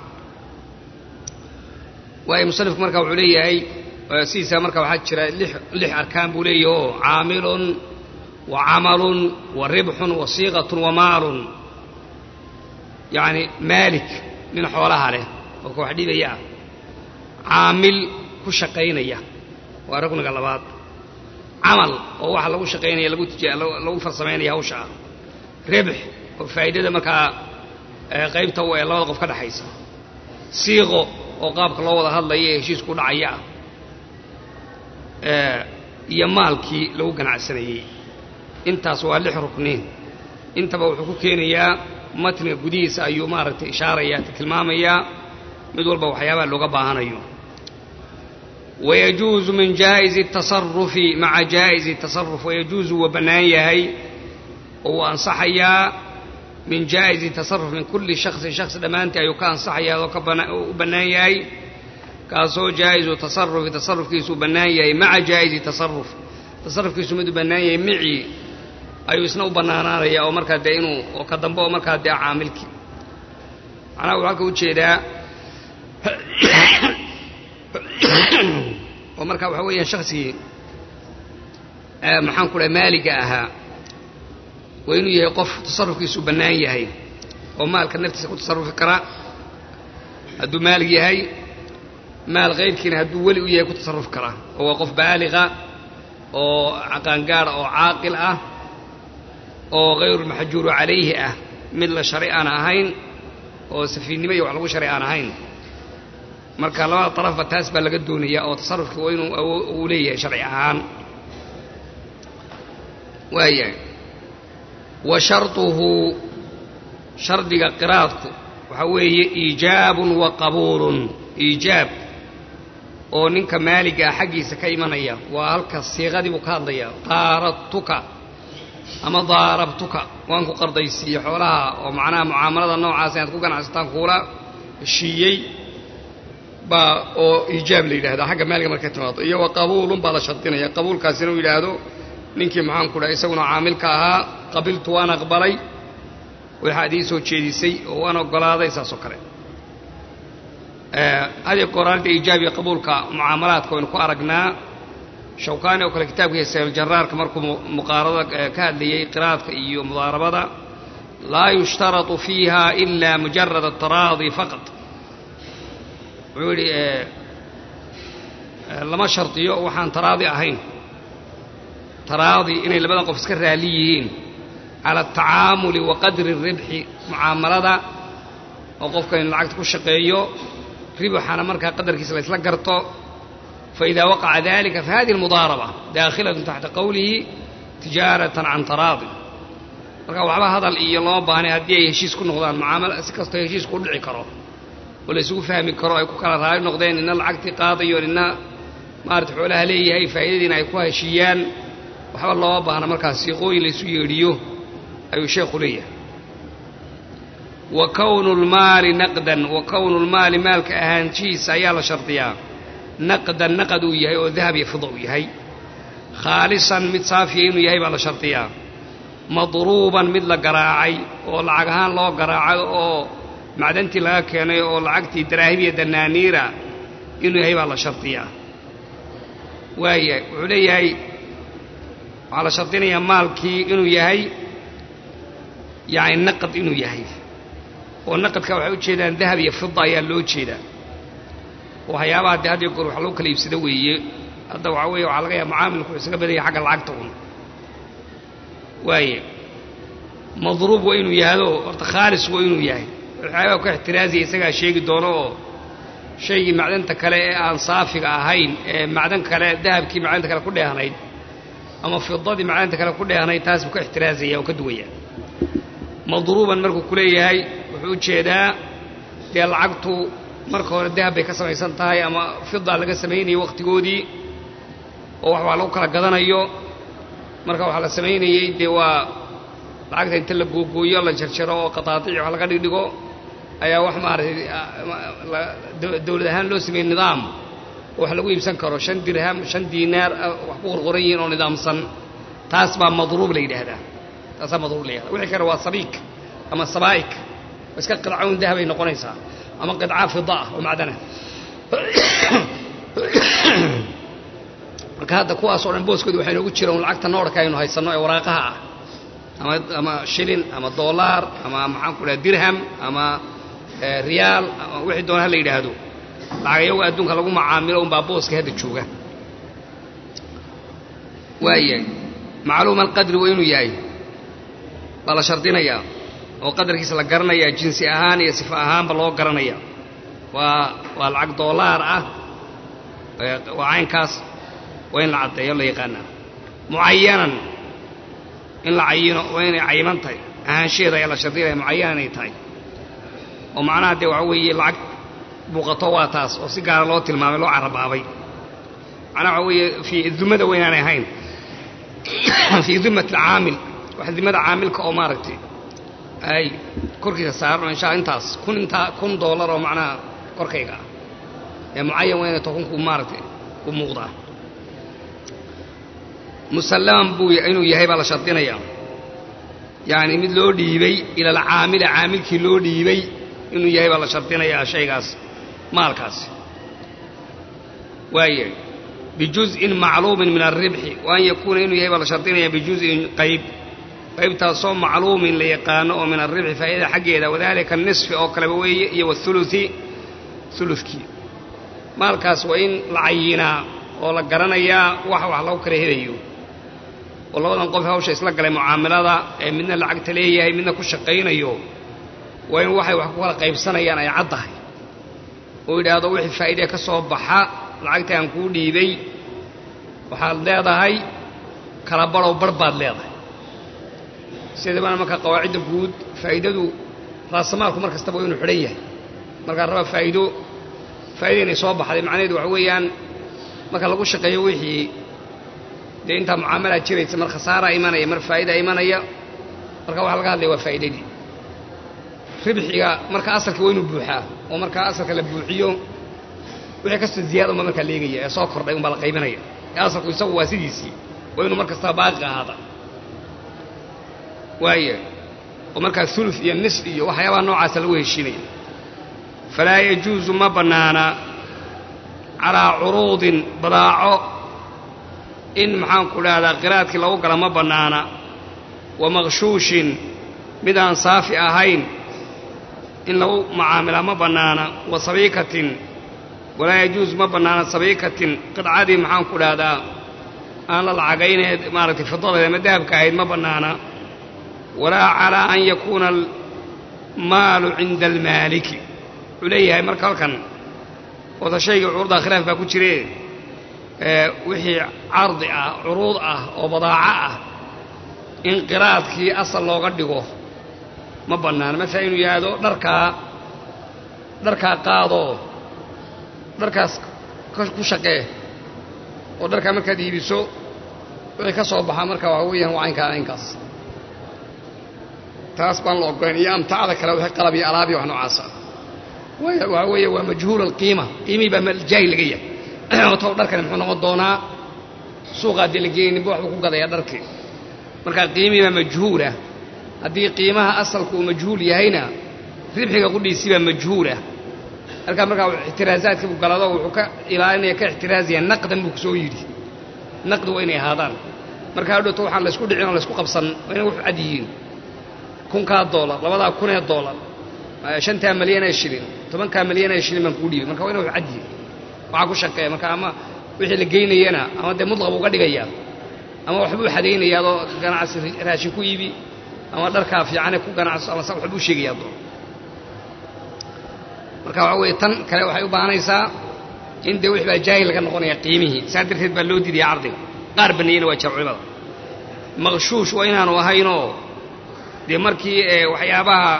waayo musanifku marka wuxuu leeyahay sidiisa marka waxaa jira lix arkaan buu leeyahi oo caamilun wa camalun wa ribxun wa siiqatun wa maalun yacni maalik nin xoolaha leh oo ka wax dhibaya ah caamil ku shaqaynaya waa ragniga labaad camal oo waxa lagu shaqaynaya lagu tija lagu farsamaynaya hawsha ah ribx oo faa'iidada markaa qaybta u ee labada qof ka dhexaysa siiqo oo qaabka loo wada hadlaya ee heshiisku dhacaya ah iyo maalkii lagu ganacsanayey intaas waa lix rukniin intaba wuxuu ku keenayaa matniga gudihiisa ayuu maaragtay ishaaraya tilmaamayaa mid walba waxyaabaha looga baahanayo wayajuuzu min jaa'izi tasarufi maca jaa'izi tasaruf wayajuuzu waa bannaan yahay oo wuu ansaxayaa min jaa'izi tasaruf min kulli shaksin shaksi dhammaantii ayuu ka ansaxayaa oo u bannaan yahay kaasoo jaa'izu tasarufi tasarufkiisu u bannaan yahay maca jaa'izi tasaruf tasarufkiisu mid u bannaan yahay micii ayuu isna u bannaanaanaya oo markaa dee inuu oo ka dambe oo markaa dee caamilkii macnaha wuxuu halka ujeedaa oo markaa waxaa weeyaan shaksigii maxaan ku dhahay maaliga ahaa waa inuu yahay qof tasarufkiisu bannaan yahay oo maalka naftiisa ku tasarufi kara hadduu maalig yahay maal kayrkiina hadduu weli u yahay ku tasarufi kara oo waa qof baaliqa oo qaangaara oo caaqil ah oo hayrulmaxjuuru calayhi ah mid la shari aan ahayn oo safiinnimo iyo wax lagu shari aan ahayn marka labada darafba taas baa laga doonayaa oo tasarufkii waa inuu uu leeyahay sharci ahaan waayahay wa sharduhu shardiga qiraadku waxaa weeye iijaabun wa qabuulun iijaab oo ninka maaliga ah xaggiisa ka imanaya waa halka siiqadii buu ka hadlaya daaradtuka ama daarabtuka waan ku qardaysiiye xoolaha oo macnaha mucaamalada noocaas inaad ku ganacsataan kuula heshiiyey baa oo iijaab la yidhahdaa xagga maaliga markay timaado iyo wa qabuulun baa la shardinaya qabuulkaasina uu yidhaahdo ninkii maxaanku dhaha isaguna caamilka ahaa qabiltu waan aqbalay waxaad ii soo jeedisay oo waan oggolaaday saas oo kale hadiyo gooraalda iijaab iyo qabuulka mucaamalaadka waynu ku aragnaa shawkaani oo kale kitaabkiisa sayljaraarka markuu muqaarada ka hadlayey qiraadka iyo mudaarabada laa yushtaratu fiiha ila mujarad ataraadi faqad wuxuu yidhi lama shardiyo waxaan taraadi ahayn taraadi inay labadan qof iska raali yihiin cala atacaamuli wa qadri ribxi mucaamalada oo qofka in lacagta ku shaqeeyo ribaxana markaa qadarkiisa la ysla garto faإida waqaca dalika fahadihi اlmudaaraba daakhilaة taxta qowlihi tijaaratan can taraadi marka waxba hadal iyo loo baahnay haddii ay heshiis ku noqdaan mucaamala si kastoo heshiisku u dhici karo oo la isugu fahmi karo ay ku kala raali noqdeen nina lacagtii qaadayo nina maarata xoolaha leeyahay faa'iidadiina ay ku heshiiyaan waxba looma baahna markaas siiqooyin laysu yeedhiyo ayuu sheekhu leeyahay wa kownu lmaali naqdan wa kownu lmaali maalka ahaanshihiisa ayaa la shardiyaa naqdan naqad uu yahay oo dahab iyo fida uu yahay khaalisan mid saafiya inuu yahay baa la shardiyaa madruuban mid la garaacay oo lacag ahaan loo garaacay oo macdantii laga keenay oo lacagtii daraahib iyo danaaniira inuu yahay baa la shardiyaa waaya wuxuu leeyahay waxaa la shardinayaa maalkii inuu yahay yacni naqad inuu yahay oo naqadka waxay u jeedaan dahab iyo fida ayaa loo jeedaa waxyaabaha dee had iyo goor wax lagu kala iibsado weeye hadda waxaa weeye waxaa laga yaaba mucaamilku wuxuu isaga badanya xagga lacagta un waaye madruub waa inuu yahdo horta khaalis waa inuu yahay waxyaabaha ku ixtiraazaya isagaa sheegi doono oo shaygii macdanta kale ee aan saafiga ahayn ee macdan kale dahabkii macdanta kale ku dheehnayd ama fidadii macdanta kale ku dheehnayd taas buu ka ixtiraazaya oo ka duwaya madruuban markuu ku leeyahay wuxuu ujeedaa dee lacagtu marka hore dahab bay ka samaysan tahay ama fida laga samaynayo wakhtigoodii oo wax waa lagu kala gadanayo marka waxaa la samaynayey dee waa lacagta inta la googooyo la jarjaro oo qataatiic wax laga dhigdhigo ayaa wax maaragtay dowlad ahaan loo sameeyey nidaam oo wax lagu iibsan karo shan dirham shan diinaar wax ku qorqoran yihiin oo nidaamsan taas baa madruub la yidhaahdaa taasaa madruub la yidhahda wixii kale waa sabiik ama sabaa'ik iska qidcawn dahabay noqonaysaa ama qidca fida ah oo macdana marka hadda kuwaasoo dhan booskooda waxay noogu jiraan lacagta noorhka aynu haysanno ee waraaqaha ah ama ama shilin ama doolaar ama maxaan ku dhaha dirham ama riyaal ama wixii doona ha la yidhaahdo lacag iyagu adduunka lagu macaamilo unbaa booska hadda jooga waayahay macluuma alqadri waa inuu yahay baa la shardinayaa oo qadarkiisa la garanayaa jinsi ahaan iyo sifa ahaanba loo garanaya waa waa lacag doolaar ah waa caynkaas waa in la caddeeyo la yaqaanaa mucayanan in la cayino waa inay cayiman tahay ahaansheeda ayaa la shardinaya mucayanan inay tahay oo macnaha dee waxa weeye lacag muuqato waa taas oo si gaara loo tilmaamay loo carabaabay macnaha waxa weeye fii dumada waa inaanay ahayn fii dimat alcaamil wax dimada caamilka oo maaragtay ay korkiisa saaran insha intaas kun intaa kun doolar oo macnaha korkayga ah ee mucayan waa inay tokunku maaragtay u muuqdaa musallaman buu inuu yahay baa la shardinayaa yacni mid loo dhiibay ila alcaamila caamilkii loo dhiibay inuu yahay baa la shardinayaa shaygaas maalkaasi waayahay bijuz'in macluumin min alribxi wa an yakuuna inuu yahay baa la shardinayaa bijuz'in qayb qaybtaasoo macluumin la yaqaano oo min alribxi faa'idada xaggeeda wadalika nisfi oo kaleba weeye iyo wathuluthi thuluthkii maalkaas waa in la cayinaa oo la garanayaa wax wax lagu kala helayo oo labadan qof hawsha isla galay mucaamilada ee midna lacagta leeyahay midna ku shaqaynayo waa in waxay wax ku kala qaybsanayaan ay caddahay oo yidhaahdo wixii faa'iidee ka soo baxa lacagta aan kuu dhiibay waxaad leedahay kala badhow barh baad leedahay sidabana marka qawaacidda guud faa'iidadu raasamaalku mar kastaba waa inuu xidhan yahay markaa raba faa'iido faa'iida inay soo baxday macnaheedu waxa weeyaan marka lagu shaqeeyo wixii dee intaa mucaamalaad jiraysa mar khasaaraa imanaya mar faa'idaa imanaya marka waxaa laga hadlaya waa faa'iidadii ribxiga marka asalka waa inuu buuxaa oo markaa asalka la buuxiyo wixii kasta ziyaada unba markaa leegaya ee soo kordhay unbaa la qaybinaya ee asalku isagu waa sidiisii waa inuu mar kastaa baaqi ahaada waaya oo markaa ulu iyo nis iyo waxyaabaha noocaasa lagu heshiinaya falaa yajuusu ma bannaana calaa curuudin badaaco in maxaanku dhahdaa qiraadkii lagu gala ma bannaana wa maqshuushin mid aan saafi ahayn in lagu macaamilaa ma bannaana wa sabiikatin walaa yajuusu ma bannaana sabiikatin qidcadii maxaanku dhahdaa aan la lacagayneed maaragtay fidadeed ama dahabka ahayd ma bannaana walaa calaa an yakuuna almaalu cinda almaaliki wuxuu leeyahay marka halkan wada shaygii curuuddaa khilaaf baa ku jire wixii cardi ah curuud ah oo badaaco ah in qiraadkii asal looga dhigo ma bannaana masala inuu yidhaahdo dharkaa dharkaa qaadoo dharkaas ku shaqee oo dharkaa markaad iibiso wixii ka soo baxa marka waa weeyaan waa caynkaa caynkaas taas baan la ogolan iyo amtacada kale wixii qalab iyo alaabiyo wax noocaasa waxaa weeye waa majhuul alqiima qiimihii baa jaahil laga yahay oto dharkani muxuu noqon doonaa suuqaa dee la geeyay ninba waxbuu ku gadayaa dharkii marka qiimihii baa majhuulah haddii qiimaha asalku uu majhuul yahayna ribxiga qudhiisii baa majhuulah halkaa markaa ixtiraasaadkii buu galado wuxuu ka ilaalinaya ka ixtiraazaya naqdan buu kusoo yidhi naqdi waa inay ahaadaan marka hadhowto waxaan laysku dhicin oo laysku qabsan waa inay wax cad yihiin kunkaa doolar labadaa kunee doolar shantaa malyan ee shilin tobankaa malyan ee shilin baan kuu dhiibay marka waa inay wax cad yihiin waxaa ku shaqeeya marka ama wixii la geynayana ama dee mudlaq uga dhigayaa ama waxbuu xadaynaya adoo ganacsi raashin ku iibi ama dharkaa fiicane ku ganacso ama sa waxbuu sheegaya adoo marka waxaa weeye tan kale waxay u baahanaysaa in dee wix baa jaahil laga noqonaya qiimihii saa darteed baa loo diidaya cardiga qaar baneeyena waa jira culimada maqshuush waa inaanu ahaynoo dee markii waxyaabaha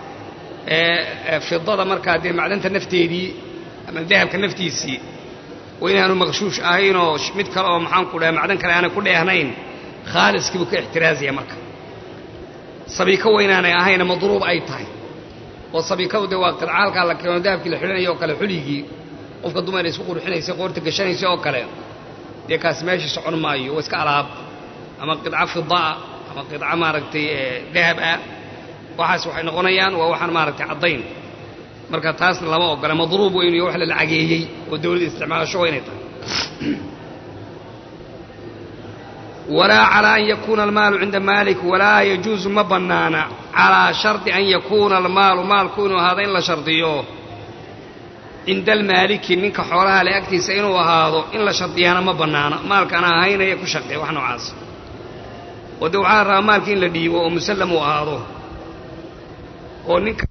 fidada markaa dee macdanta nafteedii ama dahabka naftiisii waa inaanu maqshuush ahaynoo mid kale oo maxaanku dhaha macdan kale aanay ku dheehnayn khaaliskiibuu ka ixtiraazaya marka sabiiko waa inaanay ahayna madruub ay tahay oo sabiikadu dee waa qidcaalkaa la keeno dahabkii la xidhanaya oo kale xuligii qofka dumar isku qurxinaysa qoorta gashanaysa oo kale dee kaas meeshii socon maayo waa iska alaab ama qidco fidaa ama qidco maaragtay dahab ah waxaas waxay noqonayaan waa waxaan maaragtay caddayn marka taasna lama ogola madruub weynu iyo wax la lacageeyey oo dawladda isticmaasho waa inay tahay walaa calaa an yakuuna almaalu cinda maalik walaa yajuusu ma bannaana calaa shardi an yakuuna almaalu maalku inuu ahaado in la shardiyo cinda almaaliki ninka xoolaha le agtiisa inuu ahaado in la shardiyaana ma bannaana maalkaan ahaynaya ku shaqeeya wax noocaas oo dee waxaa la rabaa maalki in la dhiibo oo musallam uu ahaado oo ninka